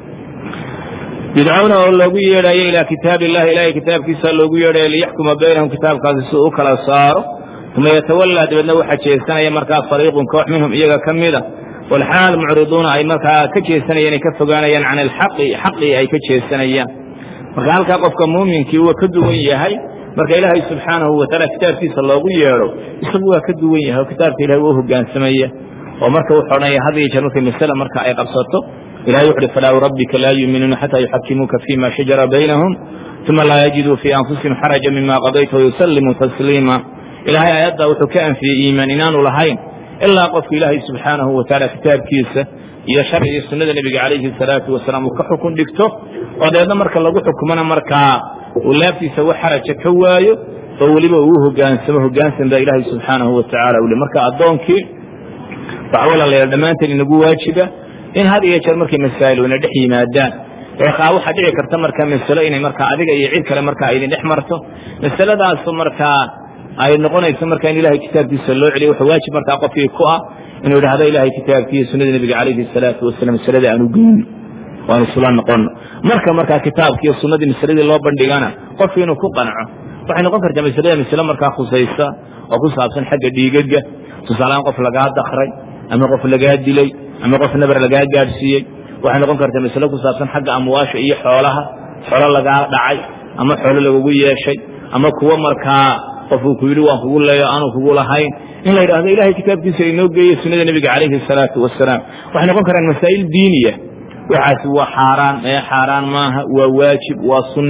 bidcowna oo loogu yeedhayo ilaa kitaabi illahi ilahay kitaabkiisa loogu yeedhayo liyaxkuma baynahum kitaabkaasi si u kala saaro uma yatawallaa dabeedna waxaa jeesanaya markaa fariiqun koox minhum iyaga ka mida walxaal mucriduuna ay markaa ka jeesanayeen ay ka fogaanayaan can alxaqi xaqii ay ka jeesanayaan marka halkaa qofka muuminkii waa ka duwan yahay marka ilaahay subxaanahu wa taala kitaabkiisa loogu yeedho isagu waa ka duwan yahay oo kitaabka ilahay waa hogaansamaya oo marka wuxuu odhanaya had iyo jeer markay masale marka ay qabsato ilahay wuxu uhi falaa rabbika laa yuuminuuna xataa yuxakimuuka fima shajara baynahum uma laa yajiduu fii anfusihim xaraja mima qadayta wayusallimuu tasliima ilahay aayaddaa wuxuu ka anfiyey iimaan inaanu lahayn ilaa qofku ilaahay subxaanahu wa tacaala kitaabkiisa iyo sharcigii sunnada nebiga calayhi salaatu wasalaam uu ka xukun dhigto oo dabeedna marka lagu xukumana markaa uu laabtiisa wax xaraja ka waayo oo weliba uu hogaansamo hogaansan baa ilaahay subxaanahu wa tacala ule marka addoonkii waxa walaalayaal dhammaanteen inagu waajiba in had iyo jeer markay masaa'il ina dhex yimaadaan eekaa waxaa dhici karta markaa masalo inay markaa adiga iyo cid kale markaa aydin dhex marto masaladaasu markaa ay noqonayso markaa in ilahay kitaabkiisa loo celiyo wuxuu waajib markaa qofkii ku ah inuu idhahdo ilahay kitaabkiiyo sunnada nebiga calayhi salaatu wasalam masalada aanu geyno waanu isula noqono marka markaa kitaabkiiyo sunnadii masaladii loo bandhigana qofki inuu ku qanco waxay noqon kartaa masalada masale markaa khusaysa oo ku saabsan xagga dhiigaga tusaalehaan qof lagaa dakray ama qof lagaa dilay ama qof nabar lagaa gaadhsiiyey waxay noqon kartaa masale ku saabsan xagga amwaasha iyo xoolaha xoolo lagaa dhacay ama xoolo lagugu yeeshay ama kuwo markaa qofuu ku yidhi waan kugu leeyo aanu kugu lahayn in la yidhahdo ilahay kitaabkiisa inoo geeye sunnada nebiga calayhi salaatu wasalaam waxay noqon karaan masaa'il diiniya waxaasi waa xaaraan ee xaaraan maaha waa waajib waa sunne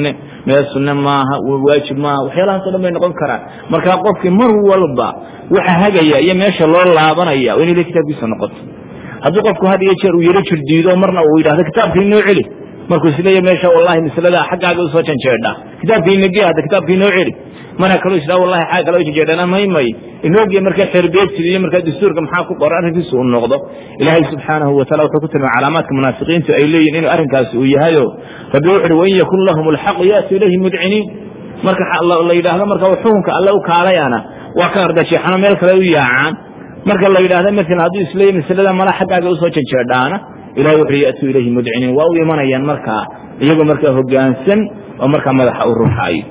meel sunne maaha waajib maaha waxyaalahaas o dhan bay noqon karaan markaa qofkii mar walba waxa hagaya iyo meesha loo laabanaya waa inay kitaabkiisa noqoto hadduu qofku had iyo jeer uu yaro jirdiido marna uu yidhahdo kitaabkii inoo celi markuu isleeya meesha wallahi maslada xaggaaga usoo janjeedha kitaabkii inagi hadda kitaabkii inoo celi mana kaloo isdhaa wallahi xagga kale janjeedhana maymay inoogiya markaa xerbeegtida iyo markaa dastuurka maxaa ku qoran arrinkiisu uu noqdo ilaahay subxaanahu wataala wuxuu ku tilmaamay calaamaadka munaafiqiintu ay leeyihin inuu arrinkaasi uu yahayo rabbi wuxu uhi wain yakun lahum alxaqu ya'tu ilayhi mudciniin marka la yidhaahdo marka xukunka alle u kaalayana waa ka ardajeexano meel kale u yaacaan marka la yidhahdo maalan hadduu isleeya maslada mala xaggaaga usoo janjeedhaana ilahi wuxu ya'tuu ilayhi mudciniin waa u imanayaan markaa iyagoo markaa hogaansan oo markaa madaxa u ruxaayo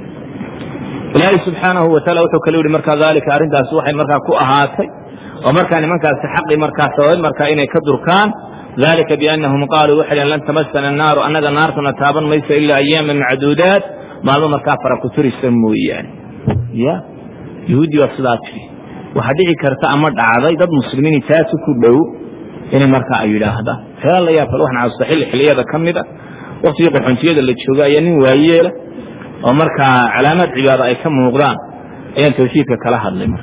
ilaahay subxaanahu wataala wuxuu kale yihi markaa daalika arrintaasi waxay markaa ku ahaatay oo markaa nimankaasi xaqii markaa sababay markaa inay ka durkaan dalika biannahum qaaluu waxay dhhen lan tamasana annaaru annaga naartuna taaban mayso ilaa ayaaman macduudaat maalmo markaa fara ku turisa mooyaane ya yahuudi baa sidaa tiri waxaa dhici karta ama dhacday dad muslimiin taasi ku dhow inay markaa ay yidhaahdaan waxyaala la yaab kale waxaan casusta xilli xilliyada ka mida waktigii qaxoontiyada la jooga ayaa nin waayeela oo markaa calaamaad cibaado ay ka muuqdaan ayaan tawxiidka kala hadlay marka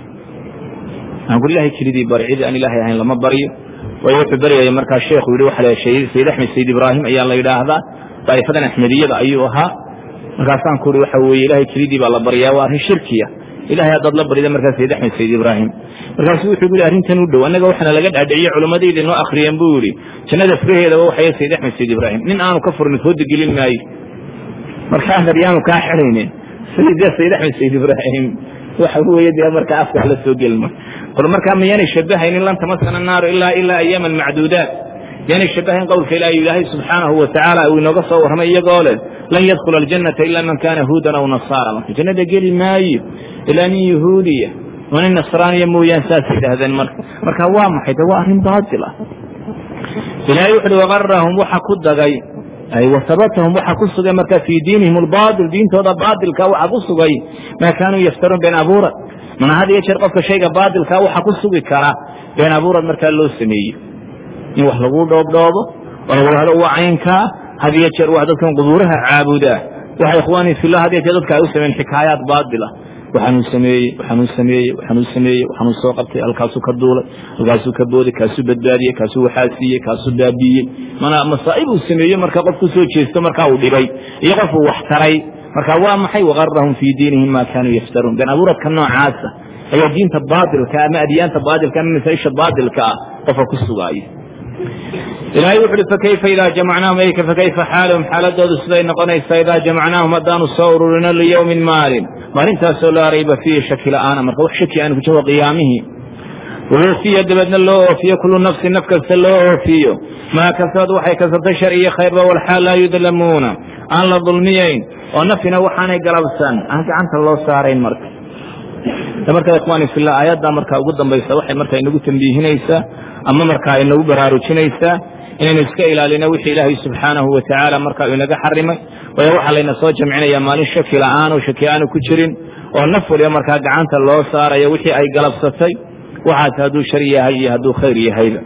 aan ku ilahay kelidii bari cidi aan ilaahay ahayn lama baryo waayo wuxuu baryaya markaa sheekhu yidhi waxa la sayid axmed sayid ibraahim ayaa la yidhaahdaa daa'ifadan axmediyada ayuu ahaa markaasaan ku uhi waxa weeye ilahay kelidii baa la baryaa waa arrin shirkiya ilahay haddaad la barida markaa sayid axmed sayid ibraahim markaasuu wuxuu yidhi arrintan u dhow annaga waxaana laga dhaadhiciye culammadayda inoo akhriyeen buu yidhi jannada furaheedaba waxaya sayid axmed sayid ibraahim nin aanu ka furnin hooda gelin maayo markaa hadyaanu kaa xidhaynin sayidee sayid axmed sayid ibraahim waxa weeye dee markaa afka la soo gelma qol markaa miyaanay shabahaynin lan tamasana naaru ilaa ilaa ayaaman macduudaat yaanay shabahayn qowlka ilaahi ilaahay subxaanahu watacaala uu inooga soo warramay iyagoo leh lan yadkhula aljannata ila man kana huudan aw nasaara marka jannada geli maayo ilaa nin yahuudiya oo nin nasraaniya mooyaan saas yidhaahdeen marka marka waa maxay de waa arrin baatil ah ilaahay wuxu uhi wagarahum waxa ku dagay wasabatahum waxa ku sugay marka fii diinihim albaatil diintooda baatilka waxa ku sugay maa kaanuu yaftaruun been abuurad mana had iyo jeer qofka shayga baatilka waxa ku sugi kara been abuurad markaa loo sameeyo in wax lagu dhoobdhoobo oo lagu hado waa caynkaa had iyo jeer wax dadkan qubuuraha caabuda waxa ikhwaani fillah had iyo jeer dadka ay u sameeyeen xikaayaat baatila waxaanuu sameeyey waxaanuu sameeyey waxaanuu sameeyey waxaanuu soo qabtay halkaasuu ka duulay halkaasuu ka booday kaasuu badbaadiyey kaasuu waxaa siiyey kaasuu baabiiyey mana masaa'ib uu sameeyo marka qof ku soo jeesto markaa uu dhibay iyo qofuu wax taray marka waa maxay wagarahum fii diinihim ma kaanuu yaftaruun been abuuradka noocaasa ayaa diinta baatilka ama adyaanta baatilka ama masaa-isha baatilka ah qofka ku sugaaya ilaahay wuxu uhi fakayfa idaa jamacnaahum ayka fakayfa xaalahum xaaladoodu siday noqonaysaa idaa jamacnaahum haddaanu soo ururino liyowmin maalin maalintaasoo laa rayba fiihi shaki la'aana marka wax shaki aanu ku jiro qiyaamihii woofiya dabeedna loo oofiyo kullu nafsin naf kasta loo oofiyo maa kasabad waxay kasabtay shar iyo khayrba walxaal laa yudlamuuna aan la dulmiyayn oo nafina waxaanay galabsan aan gacanta loo saarayn marka marka ikhwaani fillah aayadda markaa ugu dambaysa waxay markaa inagu tambiihinaysaa ama markaa inagu baraarujinaysaa inaynu iska ilaalino wixii ilaahay subxaanahu wa tacaala markaa inaga xarimay waayo waxaa layna soo jamcinaya maalin shaki la'aan oo shaki aanu ku jirin oo naf waliba markaa gacanta loo saarayo wixii ay galabsatay waxaas hadduu shar yahay iyo hadduu khayr yahayba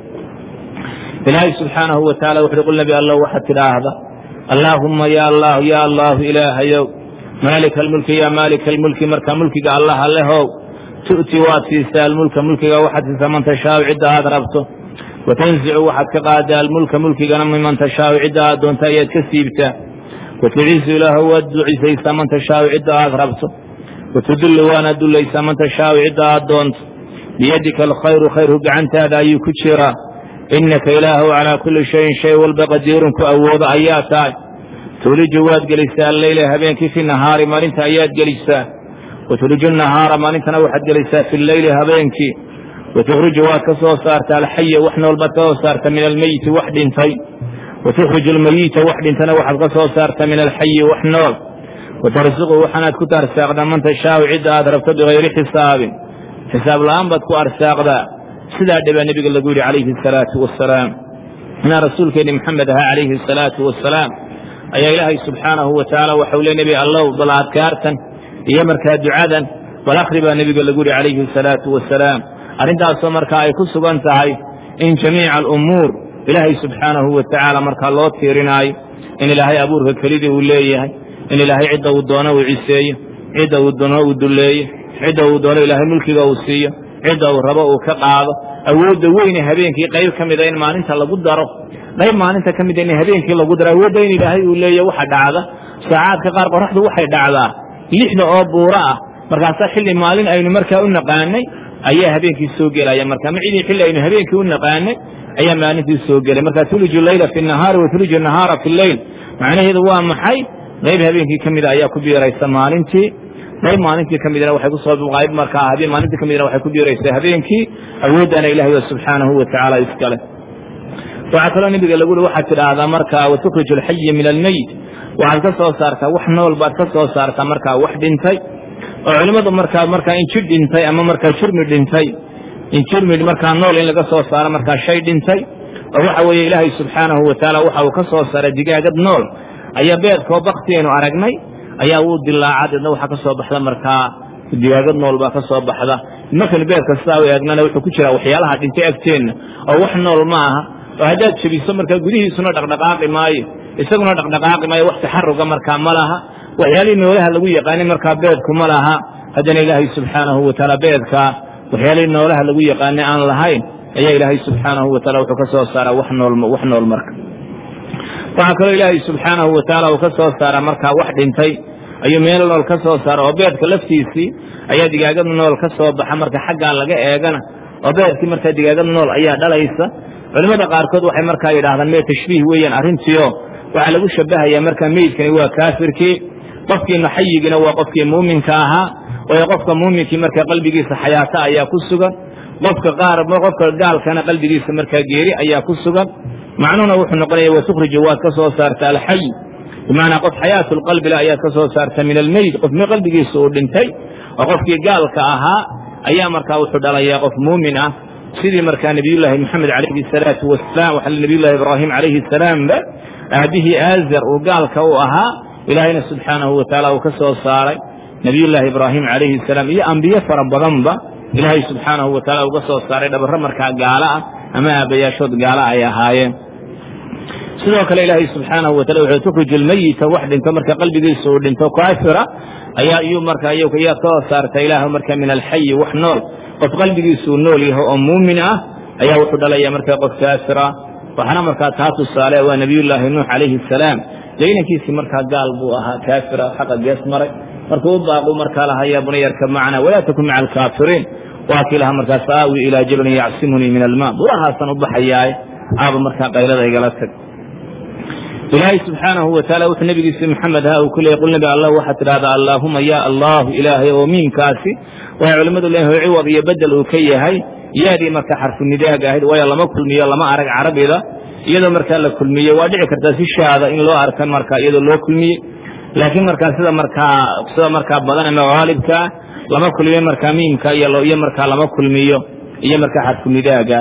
ilaahay subxaanahu wa tacala wuxuuhi qul nabi allah waxaad tidhaahda allaahumma ya allahu ya allahu ilaahayow maalika almulki ya maalika almulki marka mulkiga allah allehow tu'ti waad siisaa almulka mulkiga waxaad siisaa man tashaau cidda aad rabto watanzicu waxaad ka qaadaa almulka mulkigana miman tashaau cidda aad doonto ayaad ka siibtaa watucizu ilaahu waad ducisaysaa man tashaau cidda aad rabto watudullu waanaad dullaysaa man tashaau cidda aad doonto biyadika alkhayru khayrku gacantaada ayuu ku jiraa innaka ilaahu calaa kulli shayin shay walba qadiirun ku awoodo ayaa tahay tuuliju waad gelisaa alleyla habeenkii fi nahaari maalinta ayaad gelisaa watuliju nahaara maalintana waxaad gelisaa fi leyli habeenkii watukhriju waad ka soo saarta alxaya wax noolbaad ka soo saarta min almeyiti wax dhintay watukhriju almeyiita wax dhintana waxaad ka soo saarta min alxayi wax nool watarsuqu waxaanaad ku arsaaqdaa man tashaau cidda aad rabto bikayri xisaabin xisaab la'aan baad ku arsaaqdaa sidaa dhibaa nebiga lagu yidhi calayhi asalaatu wasalaam inaa rasuulkeenni maxamed ahaa calayhi asalaatu wasalaam ayaa ilaahay subxaanahu wa tacaala waxau le nebi allow bal adkaartan iyo markaa ducadan bal akhri baa nebiga lagu yidhi calayhi asalaatu wasalaam arrintaasoo markaa ay ku sugan tahay in jamiica alumuur ilaahay subxaanahu wa tacaala markaa loo tiirinaayo in ilaahay abuurka kelidii uu leeyahay in ilaahay cidda uu doono uu ciseeyo cidda uu doono uu dulleeyo cidda uu doono ilaahay mulkiga uu siiyo cidda uu rabo uu ka qaado awoodda weyne habeenkii qayb ka mida in maalinta lagu daro qayb maalinta ka mida in habeenkii lagu daro awoodda in ilaahay uu leeya waxa dhacda saacaadka qaar qoraxdu waxay dhacdaa lixda oo buuro ah markaasaa xilli maalin aynu markaa u naqaanay ayaa habeenkii soo gelaya marka macidii xilli aynu habeenkii u naqaanay ayaa maalintii soo gelay marka tuliju leyla fi nahaari wa tuliju nahaara fi leyl macnaheedu waa maxay qayb habeenkii ka mida ayaa ku biiraysa maalintii qayb maalintii ka midna waxay kusoo qayb markaa habeen maalintii ka midna waxay ku biiraysaa habeenkii awooddaana ilahay wa subxaanahu wa tacaala iskale waxaa kaloo nebiga lagu uri waxaad tidhaahdaa markaa watukriju alxaya min almeyt waxaad ka soo saartaa wax nool baad ka soo saartaa markaa wax dhintay oo culimmadu markaa markaa in jir dhintay ama markaa jirmi dhintay in jirmi markaa nool in laga soo saaro markaa shay dhintay oo waxa weeye ilaahay subxaanahu wa tacaala waxa uu ka soo saaray digaagad nool ayaa beedkoo baktiaynu aragnay ayaa wuu dilaaca deedna waxaa ka soo baxda markaa digaagad nool baa ka soo baxda markaynu beedka sidaa u eegnana wuxuu ku jiraa waxyaalaha dhintay agteenna oo wax nool ma aha oo haddaad jebiso markaa gudihiisuna dhaqdhaqaaqi maayo isaguna dhaqdhaqaaqi maayo wax taxaruga markaa ma laha waxyaalihii noolaha lagu yaqaanay markaa beedku ma laha haddana ilaahay subxaanahu wa tacaala beedkaa waxyaalihii noolaha lagu yaqaanay aan lahayn ayaa ilaahay subxaanahu wa taala wuxuu ka soo saaraa wax nool wax nool marka waxaa kaloo ilaahay subxaanahu wa tacaala uu ka soo saaraa markaa wax dhintay ayuu meel nool ka soo saara oo beedka laftiisii ayaa digaagad nool ka soo baxa marka xaggaa laga eegana oo beedkii markaa digaagad nool ayaa dhalaysa culimmada qaarkood waxay markaa yidhahdaan mee tashbiih weeyaan arrintiio waxaa lagu shabahayaa markaa meydkani waa kaafirkii qofkiina xayigiina waa qofkii muuminka ahaa waayo qofka muuminkii markaa qalbigiisa xayaato ayaa ku sugan qofka qaar qofka gaalkana qalbigiisa markaa geeri ayaa ku sugan macnuhuna wuxuu noqonaya watukhriju waad ka soo saarta alxay bimacnaa qof xayaatu lqalbile ayaad ka soo saarta min almeyd qof mi qalbigiisa uu dhintay oo qofkii gaalka ahaa ayaa markaa wuxuu dhalayaa qof muumin ah sidii markaa nabiyullaahi moxamed calayhi salaatu wasalaam waxa nabiyullahi ibraahim calayhi salaamba aabihii aazar uu gaalka u ahaa ilaahayna subxaanahu wa tacaala uu ka soo saaray nabiyullaahi ibraahim calayhi salaam iyo ambiye fara badanba ilaahay subxaanahu wa taala uga soo saaray dhabarro markaa gaalo ah ama aabbayaashood gaalo ay ahaayeen sidoo kale ilaahay subxaanahu wa taala wuxuu tukriju lmeyita wax dhinto marka qalbigiisa uu dhinto kaafira ayaa iyuu marka yaa ka soo saarta ilaah marka min alxayi wax nool qof qalbigiisuu nool yahay oo muumin ah ayaa wuxuu dhalaya marka qof kaafira waxaana markaa taa tusaale waa nabiyullaahi nuux calayhi salaam dee inankiisii markaa gaal buu ahaa kaafira xaqa gees maray markuu u baaqu markaa lahaa yaa bunayarka macna walaa takun maca alkaafiriin waa kii lahaa markaas aawi ilaa jabalin yacsimunii min almaa burahaasan u baxayaaye aaba markaa qaylada igala tag ilaahay subxaanahu wa taala wuxuu nabigiisi maxamed ha uu ku leeyay qul nabi allah waxaad tidhahdaa allaahuma ya allahu ilaahay oo miimkaasi waxay culimmadu leeyahay ciwad iyo bedel uu ka yahay yaadii marka xarfu nidaag ahayd waayo lama kulmiyo lama arag carabida iyadoo markaa la kulmiye waa dhici kartaa si shaada in loo arkan markaa iyadoo loo kulmiye laakiin markaa sida markaa sida markaa badan ama haalibkaa lama kulmiyo markaa miimka iyo markaa lama kulmiyo iyo markaa xarfu nidaaga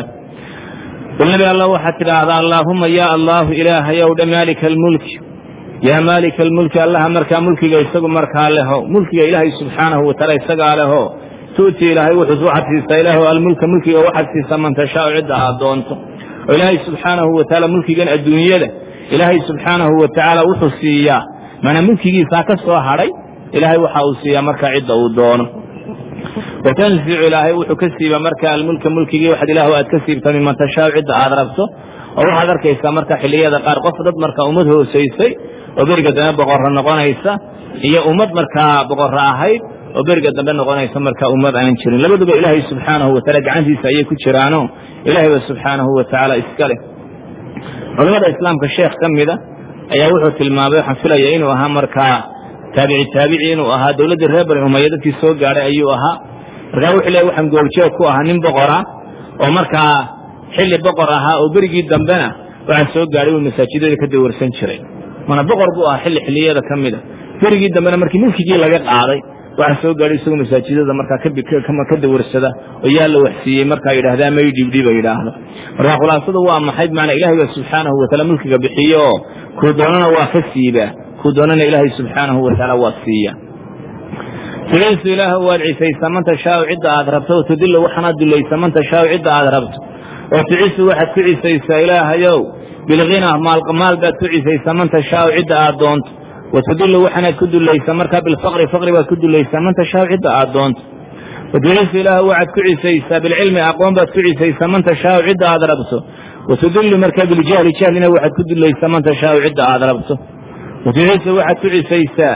qul nabi allah waxaad tidhaahdaa allaahuma ya allahu ilaahayow dha maalika almulki yaa maalika almulki allaha markaa mulkiga isagu markaa leho mulkiga ilaahay subxaanahu wataala isagaa leho tu'ti ilaahay wuxuu waxaad siisaa ilaah almulka mulkiga waxaad siisaa man tashaau cidda aad doonto oo ilaahay subxaanahu wa tacaala mulkigan adduunyada ilaahay subxaanahu wa tacaala wuxuu siiyaa maanaa mulkigiisaa ka soo hadhay ilaahay waxa uu siiyaa markaa cidda uu doono watanzicu ilaahay wuxuu ka siiba marka almulka mulkigii waxaad ilaah aad ka siibta miman tashaau cidda aad rabto oo waxaad arkaysaa marka xilliyada qaar qof dad markaa ummad hoosaysay oo beriga dambe boqorro noqonaysa iyo ummad markaa boqorro ahayd oo beriga dambe noqonaysa markaa ummad aan jirin labaduba ilaahay subxaanahu wa taala gacantiisa ayay ku jiraano ilaahayba subxaanahu wa tacaala iska leh culamada islaamka sheekh ka mida ayaa wuxuu tilmaamay waxaan filaya inuu ahaa markaa taabici taabici inuu ahaa dowladdii reer bani umaya dadkii soo gaadhay ayuu ahaa markaa wuxuu leeyahy waxaan goobjoog ku ahaa nin boqora oo markaa xilli boqor ahaa oo berigii dambena waxaa soo gaadhay uu masaajidada ka dawarsan jiray mana boqor buu ahaa xilli xilliyada ka mida berigii dambena markii mulkigii laga qaaday waxaa soo gaadhay isagoo masaajidada markaa ka dawarsada oo yaa la waxsiiyey markaa yidhaahdaa may dhibdhiba yidhaahdo marka khulaasadu waa maxay bimacnaa ilahay baa subxaanahu wataala mulkiga bixiye oo kuu doonana waa ka siibaa kuu doonana ilaahay subxaanahu watacaala waa siiya tuciisu ilaah waad cisaysaa man tashaau cidda aad rabto o tudillu waxaanaad dulaysa man tashaau cidda aad rabto oo tucisu waxaad ku cisaysaa ilaahayow bilghina maalmaal baad ku cisaysaa man tashaau cidda aad doonto watudillu waxaanaad ku dulaysaa markaa bilfaqri faqri baad ku dulaysaa man tashaau cidda aad doonto watucisu ilaah waxaad ku cisaysaa bilcilmi aqoon baad ku cisaysaa man tashaau cidda aad rabto watudillu markaa biljahli jahlina waxaad ku dulaysaa man tashaau cidda aad rabto watucisu waxaad ku cisaysaa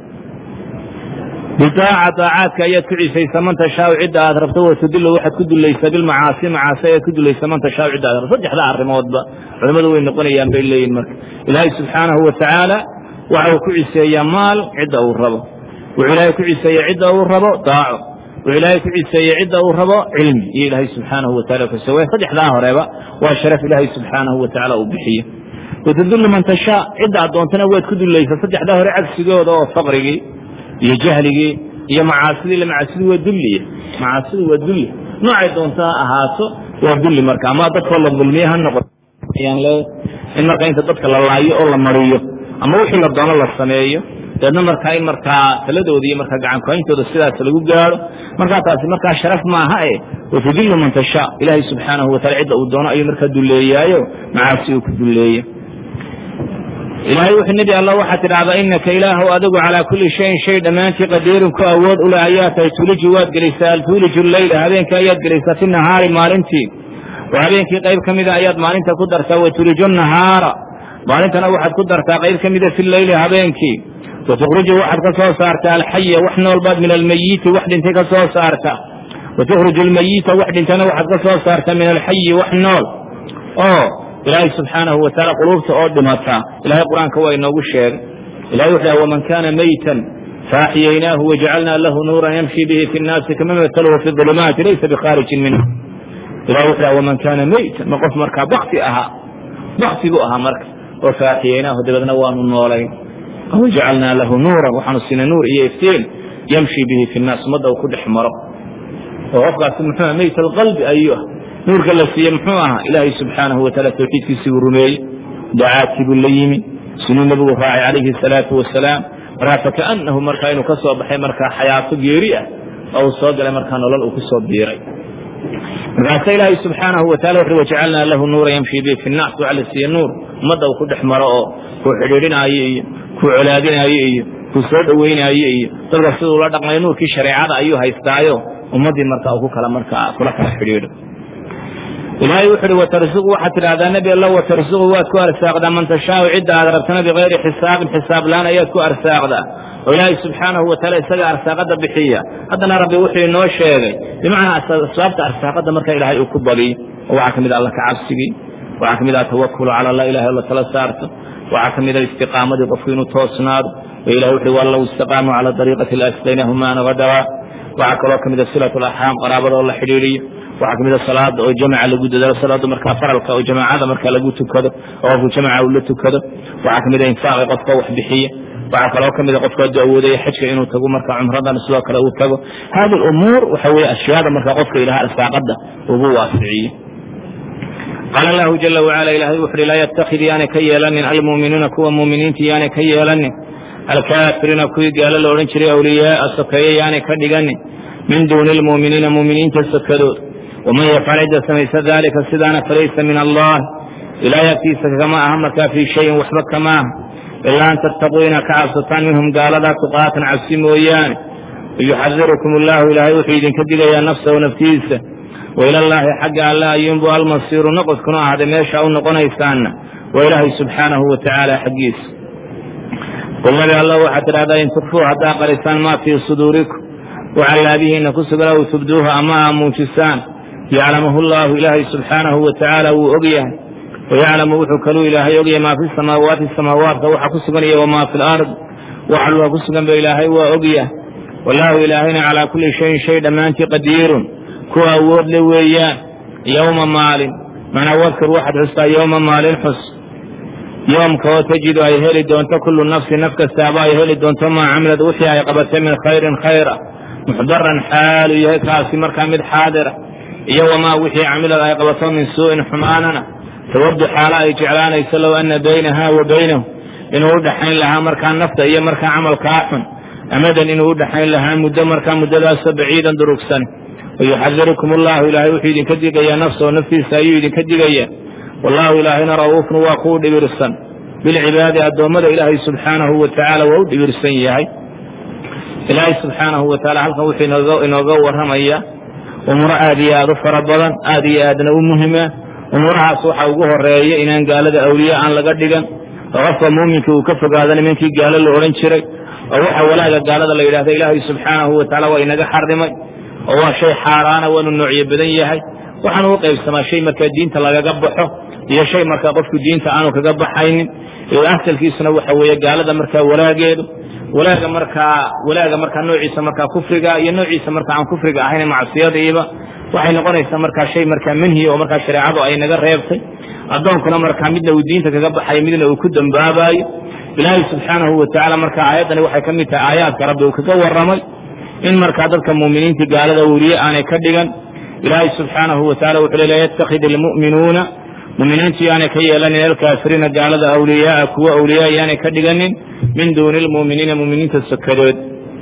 bidaaca daacaadka ayaad ku cisaysaa man tashaau cidda aad rabto watudillu waxaad ku dulaysaa bilmacaasi macaasi ayaad ku dulaysaa man tashaau cidda aad rabto saddexda arrimoodba culimmadu way noqonayaan bay leeyihin marka ilaahay subxaanahu wa tacaala waxa uu ku ciseeyaa maal cidda uu rabo wuxuu ilaahay ku ciseeya cidda uu rabo daaco wuxuu ilaahay ku ciseeye cidda uu rabo cilmi iyo ilaahay subxaanahu wa tacala kusewe saddexdaa horeba waa sharaf ilaahay subxaanahu wa tacaala uu bixiye watadullu man tashaa cidda aad doontana waad ku dulaysaa saddexdaa hore cagsigooda oo faqrigii iyo jahligii iyo macaasidii ila macaasidu waa dulliya macaasidu waa dulli noocay doonta ha ahaato waa dulli marka ama dadkoo la dulmiye ha noqoto in marka inta dadka la laayo oo la mariyo ama wixii la doono la sameeyo deedna markaa in markaa taladooda iyo markaa gacankuhayntooda sidaas lagu gaaro markaa taasi markaa sharaf maaha e watudillu man tashaa ilaahay subxaanahu watacala cidda uu doono ayuu markaa dulleeyaayo macaasi uu ku dulleeye ilaahay wuxuu nebi alla waxaa tidhahdaa inaka ilaahu adigu calaa kulli shayin shay dhammaantii qadiirun ku awood ule ayaa tahay tuliju waad gelaysaa altuuliju leyla habeenka ayaad gelaysaa fi nahaari maalintii oo habeenkii qayb ka mida ayaad maalinta ku dartaa watuliju nahaara maalintana waxaad ku dartaa qayb ka mida fi leyli habeenkii watukhruju waxaad ka soo saartaa alxaya wax noolbaad min almayiti wax dhintay ka soo saarta watukhruju almayita wax dhintana waxaad ka soo saartaa min alxayi wax nool oo ilaahay subxaanahu wa taala quluubta oo dhimata ilahay qur-aanka waa inoogu sheegay ilahay wuxuu dhaha waman kaana maytan faaxiyaynaahu wajacalnaa lahu nuuran yamshi bihi fi nnaasi kama mataluhu fi ulumaati laysa bikhaarijin minhu ilahay wuxuu dhaha waman kaana maytan ma qof markaa bakti ahaa bakti buu ahaa marka oo faaxiyaynaahu dabeedna waanu noolayn wajacalnaa lahu nuuran waxaanu siinay nuur iyo iftiin yamshi bihi fi nnaas ummadda uu ku dhex maro oo qofkaasi muxuu mayt alqalbi ayuu ah nuurka la siiye muxuu ahaa ilaahay subxaanahu wa taala tawxiidkiisii buu rumeeyey dacaadkii buu la yimi sinuu nebigu raacay calayhi salaatu wasalaam markaa fakaanahu markaa inuu ka soo baxay markaa xayaato geeri ah oo uu soo galay markaa nolol uu ku soo biiray markaasa ilaahay subxaanahu wa tacala wuxu wajacalnaa lahu nuura yamshi bihi fi nnaas waxaa la siiye nuur ummadda uu ku dhex maro oo kuu xidhiidhinaayo iyo kuu colaadinaayo iyo kuu soo dhoweynaayo iyo dadka siduu la dhaqmayo nuurkii shareecada ayuu haystaayo ummaddii markaa uu ku kala markaa kula kala xidhiidho ilaahay wuxu uhi watarsuqu waxaad tidhahdaa nebi alla watarsuqu waad ku arsaaqdaa man tashaau cidda aad rabtana bikayri xisaabin xisaab laan ayaad ku arsaaqdaa oo ilaahay subxaanahu wa taala isaga arsaaqada bixiya haddana rabbi wuxuu inoo sheegay bimacnaa asbaabta arsaaqada marka ilaahay uu ku badiyo oo waxaa ka mid a alla ka cabsigii waxaa ka mid ah tawakulu cala allah ilahay oo la tala saarto waxaa ka mid a istiqaamadii qofku inuu toosnaado oo ilahay wuxu uhi wallow istaqaamuu cala dariiqati laasqaynahum maana gadawaa waxaa kaloo ka mid a silatu laxaam qaraabada oo la xidhiidhiyo waxaa kamid a salaada oo jamaca lagu dadaalo salaada markaa faralka oo jamaacada markaa lagu tukado oo qofku jamaca uu la tukado waxaa kamid a infaaqi qofka wax bixiya waxaa kaloo kamid a qofku hadduu awoodaya xajka inuu tago markaa cumradan sidoo kale uu tago hadi umuur waxa weye ashyaada markaa qofka ilaha arsaaqada ugu waasiciye qaala allahu jala wacala ilahay wuxu uhi laa yatakid yaanay ka yeelanin almu'minuuna kuwa mu'miniinta yaanay ka yeelanin alkaafiriina kuwii gaalo la odhan jiray awliyaaa sokeeye yaanay ka dhiganin min duuni lmu'miniina mu'miniinta sokadood waman yafcal cidda samaysa dalika sidaana falaysa min allah ilaahay agtiisa kama aha markaa fii shayin waxba kama aha ilaa an tattaquu inaad ka cabsataan minhum gaaladaa tuqaatan cabsi mooyaane wayuxadirukum allahu ilaahay wuxuu idinka digayaa nafsahu naftiisa wailallaahi xagga alle ayuunbu almasiiru noqodkuna ahaaday meesha u noqonaysaanna waa ilaahay subxaanahu wa tacaala xaggiisa qul nabi allah waxaad tidhahdaa in tukfuu haddaa qarisaan maa fii suduurikum wacallaabihiinna ku sugan aw tubduuha ama aa muujisaan yaclamahu llahu ilaahay subxaanahu wa tacaala wuu og yahay wayaclamu wuxuu kaluu ilaahay ogyahay maa fi samaawaati samaawaadka waxa ku sugan iyo wamaa fi lard waxa luga ku sugan ba ilaahay waa ogyahay wallaahu ilaahayna calaa kulli shayin shay dhammaantii qadiirun kuwa awood le weeyaan yowma maalin macnaa wadkur waxaad xustaa yowma maalin xus yoomka oo tajidu ay heli doonto kullu nafsin naf kastaaba ay heli doonto maa camilad wixii ay qabatay min khayrin khayra muxdaran xaalu yahay kaasi markaa mid xaadira iyo wamaa wixii camilad ay qabato min suu'in xumaanana tawadu xaalo ay jeclaanayso low ana baynaha wa baynahu inuu u dhaxayn lahaa markaa nafta iyo markaa camalkaa xun amadan inuu u dhaxayn lahaa muddo markaa muddadaasoo baciidan durugsan wayuxadirukum allahu ilaahay wuxuu idinka digayaa nafsahu naftiisa ayuu idinka digayaa wallaahu ilaahayna ra'uufun waa kuu dhibirsan bilcibaadi addoommada ilaahay subxaanahu wa tacaala waa u dhibirsan yahay ilaahay subxaanahu wa taala halkan wuxuu inooga warramaya umuuro aad iyo aad u fara badan aad iyo aadna u muhima umuurahaas waxaa ugu horeeya inaan gaalada awliye aan laga dhigan oo qofka muuminka uu ka fogaado nimankii gaalo la odhan jiray oo waxa walaaga gaalada la yidhahda ilaahay subxaanahu wa tacaala waa inaga xarimay oo waa shay xaaraana waanu noocyo badan yahay waxaanu u qaybsamaa shay markaa diinta lagaga baxo iyo shay markaa qofku diinta aanu kaga baxaynin asalkiisuna waxa weeye gaalada markaa walaageedu walaaga markaa walaaga markaa noociisa markaa kufriga iyo noociisa markaa aan kufriga ahayn macsiyadiiba waxay noqonaysaa markaa shay markaa manhiya oo markaa shareecadu ay naga reebtay addoonkuna markaa midna uu diinta kaga baxayo midna uu ku dambaabayo ilaahay subxaanahu wa tacaala markaa aayaddani waxay ka mid tahay aayaadka rabbi uu kaga warramay in markaa dadka muuminiinta gaalada weliye aanay ka dhigan ilaahay subxaanahu wa tacala wuxuu le la yattakhid ilmu'minuuna muminiintu yaanay ka yeelanin alkaafiriina gaalada awliyaaa kuwa awliyaa yaanay ka dhiganin min duuni lmuuminiina muminiinta sokadood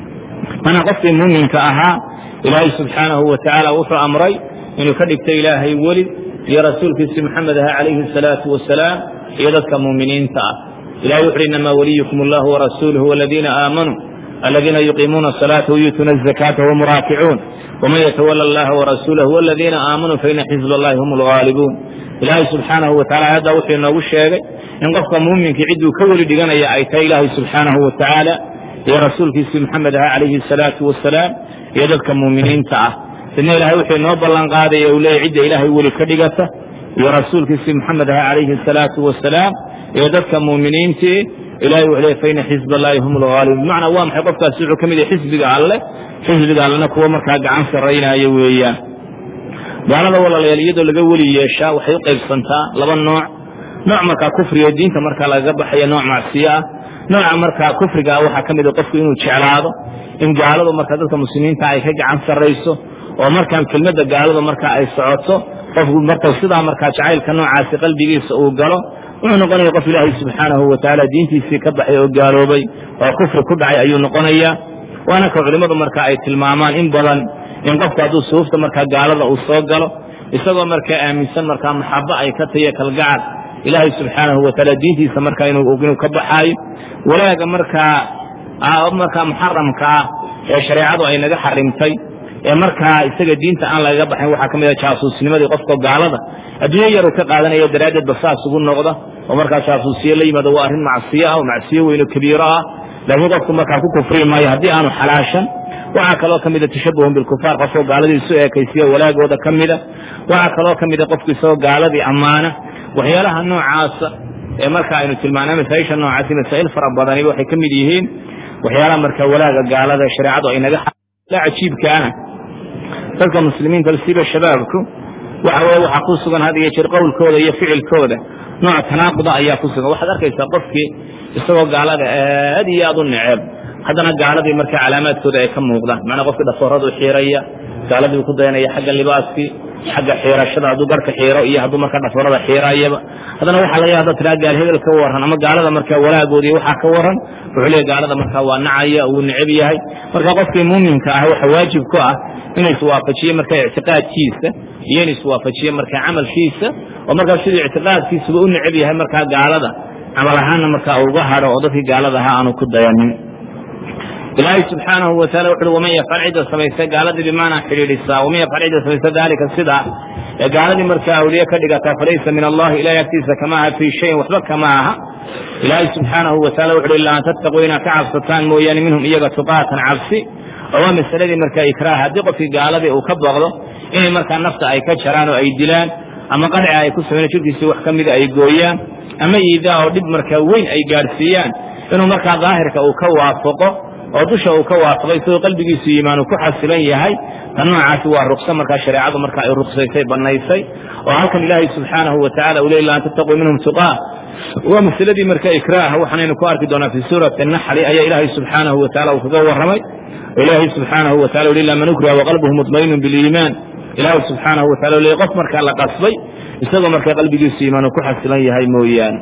mana qofkii muuminka ahaa ilaahay subxaanahu wa tacaala wuxuu amray inuu ka dhigto ilaahay weli iyo rasuulkiisi maxamed aha calayhi asalaatu wasalaam iyo dadka muuminiinta ah ilahay wuxuuhi inamaa waliyukum allahu warasuuluhu waladiina aamanuu aladiina yuqiimuuna asalaata wayuutuuna azakaata wahum raakicuun waman yatawala allaha warasuulahu waladiina aamanuu faina xizba allahi hum lgaalibuun ilaahay subxaanahu wa tacala aayaddaa wuxuu inoogu sheegay in qofka muuminkii cidduu ka weli dhiganaya ay tahay ilaahay subxaanahu wa tacaala iyo rasuulkiisii maxamed aha calayhi asalaatu wasalaam iyo dadka muuminiinta ah sidna ilahay wuxuu inoo ballan qaadaya uu leeyahy cidda ilaahay weli ka dhigata iyo rasuulkiisii maxamed aha calayhi asalaatu wasalaam iyo dadka muuminiintii ilahay wuxuu leey faina xizba allahi hum lgaalibuun bimacnaa waa maxay qofkaasi wuxuu ka mid yahay xisbiga alleh xisbiga allena kuwa markaa gacan sarraynaya weeyaan gaalada walaalayaal iyadoo laga weli yeeshaa waxay u qaybsantaa laba nooc nooc markaa kufriga oo diinta markaa lagaga baxaya nooc macsiyo ah nooca markaa kufriga ah waxaa ka mid a qofku inuu jeclaado in gaaladu markaa dadka muslimiinta ay ka gacan sarrayso oo markaan kelmadda gaaladu markaa ay socoto qofku marka sidaa markaa jacaylka noocaasi qalbigiisa uu galo wuxuu noqonaya qof ilaahay subxaanahu wa tacaala diintiisii ka baxay oo gaaloobay oo kufri ku dhacay ayuu noqonayaa waana ka culimmadu marka ay tilmaamaan in badan in qofku hadduu suufta markaa gaalada uu soo galo isagoo markaa aaminsan markaa maxabo ay ka tahiyo kalgacal ilaahay subxaanahu wa tacaala diintiisa markaa inuu ka baxaayo walaaga markaa markaa muxaramka ah ee shareecadu ay naga xarimtay ee markaa isaga diinta aan lagaga baxayn waxaa ka mid a jaasuusnimadii qofka gaalada adduunyo yaru ka qaadanaya daraaddeed ba saas ugu noqda oo markaa jaasuusiye la yimaado waa arrin macsiyo ah oo macsiyo weyno kabiiro ah laakiin qofku markaa ku kufri maayo haddii aanu xalaashan waxaa kaloo ka mida tashabuhun bilkufaar qofkoo gaaladii isu eekaysiya walaagooda ka mida waxaa kaloo ka mida qofku isagoo gaaladii ammaana waxyaalaha noocaasa ee marka aynu tilmaanay masaaisha noocaasi masaa'il fara badaniba waxay ka mid yihiin waxyaalaha marka walaaga gaalada shareecadu ay naga cajiibkaana dadka muslimiinta siba shabaabku waxa weye waxaa ku sugan had iyo jeer qowlkooda iyo ficilkooda nooc tanaaquda ayaa ku sugan waxaad arkaysaa qofkii isagoo gaalada aad iyo aad u neceb haddana gaaladii marka calaamaadkooda ay ka muuqdaan macnaa qofkii dhafooradu xiiraya gaaladii ku dayanaya xagga libaaskii xagga xiirashada hadduu garhka xiiro iyo hadduu marka dhafoorada xiirayaba haddana waxaa laga hadda tiraa gaal hebel ka waran ama gaalada marka walaagoodi waxaa ka waran wuxuu leeya gaalada marka waa nacaya wuu neceb yahay marka qofkii muuminka ah waxa waajib ku ah inuu iswaafajiye marka ictiqaadkiisa iyo inuu iswaafajiye marka camalkiisa oo markaa siduu ictiqaadkiisuba u neceb yahay markaa gaalada camal ahaanna markaa uga hadho oo dadkii gaalada ahaa aanu ku dayanin ilaahay subxaanahu wa taala wuxuui waman yafcal cidda samaysa gaaladii bimaanaa xidhiidhisaa waman yafcal cidda samaysa daalika sidaa ee gaaladii markaa awliye ka dhigataa falaysa min allahi ilahay agtiisa kama aha fii shayin waxba kama aha ilaahay subxaanahu wa taala wuxuui illa an tattaquu inaad ka cabsataan mooyaane minhum iyaga tuqaatan cabsi oo waa masaladii markaa ikraah haddii qofkii gaaladii uu ka baqdo inay markaa nafta ay ka jaraan oo ay dilaan ama qadci ay ku sameyn jirkiisii wax ka mida ay gooyaan ama iidaa oo dhib markaa weyn ay gaadhsiiyaan inuu markaa daahirka uu ka waafaqo oo dusha uu ka waafaqay isagoo qalbigiisu iimaanu ku xasilan yahay ta noocaasi waa rukso markaa shareecadu marka ay ruksaysay bannaysay oo halkan ilaahay subxaanahu wa tacala uu le ila an tattaquu minhum tuqaa waa masaladii marka ikraaha waxaanaynu ku arki doonaa fii suurati naxli ayaa ilaahay subxaanahu wa tacala uu kaga warramay oo ilaahay subxaanahu wa tacala uli ila man ukriha waqalbuhu mutmainun biliimaan ilaahay subxaanahu wa tacala u le qof markaa la qasbay isagoo markaa qalbigiisu iimaanu ku xasilan yahay mooyaane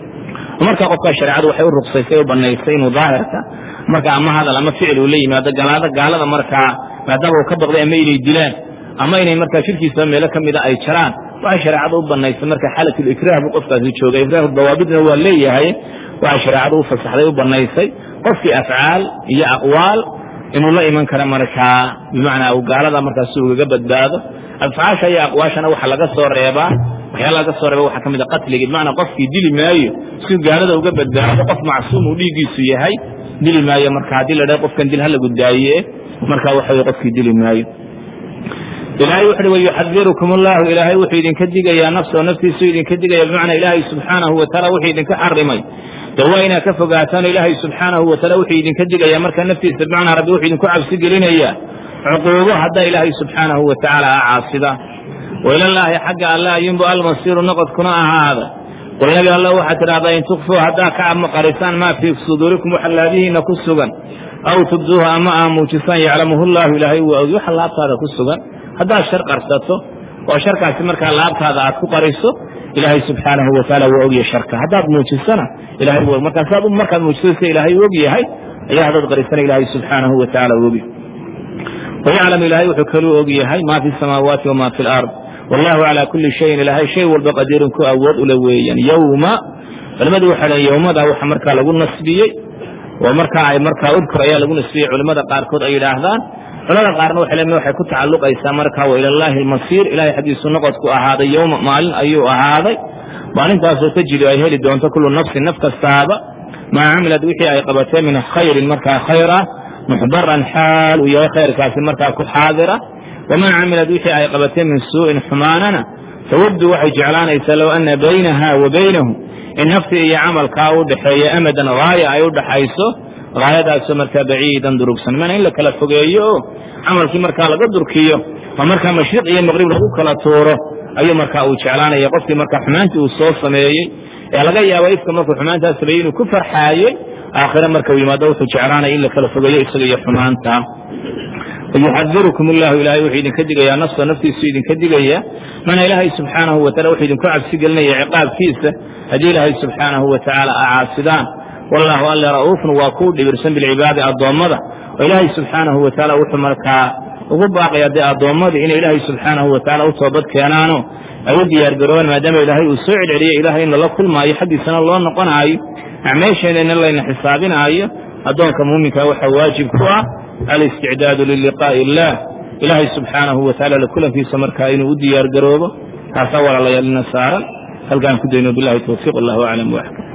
marka qofkaa shareecadu waxay u ruksaysay u banaysay inuu daahirka marka ama hadal ama ficil uu la yimaado galaada gaalada markaa maadaama uu ka baqday ama inay dilaan ama inay markaa shirkiisaba meelo ka mida ay jaraan waxay shareecada u banaysay marka xalatlikraah buu qofkaasi joogay ikraahu dawaabidna waa leeyahay waxay shareecada u fasaxday u banaysay qofkii afcaal iyo aqwaal inuu la iman karo markaa bimacnaa uu gaalada markaa si ugaga badbaado afcaasha iyo aqwaashana waxa laga soo reebaa waxyaala laga soo reeba waxaa ka mid a qatligii bimacnaa qofkii dili maayo si gaalada uga badbaado qof macsuum uu dhiiggiisu yahay dili maayo marka haddii la dhaha qofkan dil halagu daaye marka waxa wey qofkii dili maayo ilaahay wuxu uhi wayuxadirukum allahu ilaahay wuxuu idinka digayaa nafsoo naftiisu idinka digaya bimacnaa ilaahay subxaanahu wataala wuxuu idinka xarimay de waa inaad ka fogaataan ilaahay subxaanahu wataala wuxuu idinka digaya marka naftiisa bimacnaa rabbi wuxuu idinku cabsi gelinayaa cuquubo haddaa ilaahay subxaanahu watacaala a caasida wailallaahi xagga alle ayunbu almasiiru noqodkuna ahaada qul nabi alla waxaad tidhahdaa in tukfuu haddaa ka amaqarisaan maa fii suduurikum waxa laadihiina ku sugan aw tubduuha ama aa muujisaan yaclamuhu llahu ilaahay waa ogi waxa laabtaada ku sugan haddaad shar qarsato oo sharkaasi markaa laabtaada aad ku qariso ilaahay subxaanahu wataala waa ogya sharka haddaad muujisana ilahay w markaasaad markaad muujisasa ilaahay og yahay ayaa haddaad qarisana ilaahay subxaanahu wataala ogi wayaclam ilaahay wuxuu kaluu og yahay maa fi samaawaati wamaa fi lard wallahu calaa kulli shayin ilaahay shay walba qadiirun ku awood ule weeyaan yowma culimmadu waxay dhaheen yowmada waxa markaa lagu nasbiyey oo markaa ay markaa udkur ayaa lagu nasbiyey culimmada qaarkood ay yidhaahdaan culamada qaarna waxay leeyihin waxay ku tacalluqaysaa markaa wa ilallaahi almasiir ilahay xaggiisu noqodku ahaaday yowma maalin ayuu ahaaday maalintaasoo tajidu ay heli doonto kullu nafsin naf kastaaba maa camilad wixii ay qabatee min khayrin markaa khayr ah muxbaran xaal uu yahay khayrkaasi markaa ku xaadira wamaa camilad wixii ay qabatee min suu'in xumaanana tawaddu waxay jeclaanaysaa low ana baynaha wa baynahu in naftii iyo camalkaa u dhaxeeya amadan haaya ay u dhaxayso haayadaasoo markaa baciidan durugsan mana in la kala fogeeyo oo camalkii markaa laga durkiyo oo markaa mashriq iyo maqrib lagu kala tuuro ayuu markaa uu jeclaanaya qofkii markaa xumaantii uu soo sameeyey ee laga yaabo ifka markuu xumaantaas sameeyey inuu ku farxaayey aakhire marka uu yimaado wuxuu jeclaanaya in la kala fogeeyo isaga iyo xumaanta wayuxadirukum allahu ilahay wuxuu idinka digayaa nafsa naftiisu idinka digaya mana ilaahay subxaanahu wataala wuxuu idinku cabsi gelinaya ciqaabkiisa haddii ilaahay subxaanahu watacaala a caasidaan wallahu alle ra'uufun waa kuu dhibirsan bilcibaadi addoommada oo ilaahay subxaanahu wataala wuxuu markaa ugu baaqaya dee addoommadii inay ilaahay subxaanahu watacaala u toobad keenaano ay u diyaargaroobaan maadaama ilaahay uu soo celceliyo ilahay in lala kulmaayo xaggiisana loo noqonaayo acmeesheenana layna xisaabinaayo addoonka muuminka waxaa waajib ku ah alisticdaadu liliqaa'i illah ilaahay subxaanahu wataala la kulankiisa markaa inuu u diyaargaroobo taasaa walaalayaalina saaran halkaan ku dayno bilahi towfiiq allahu aclam waxkam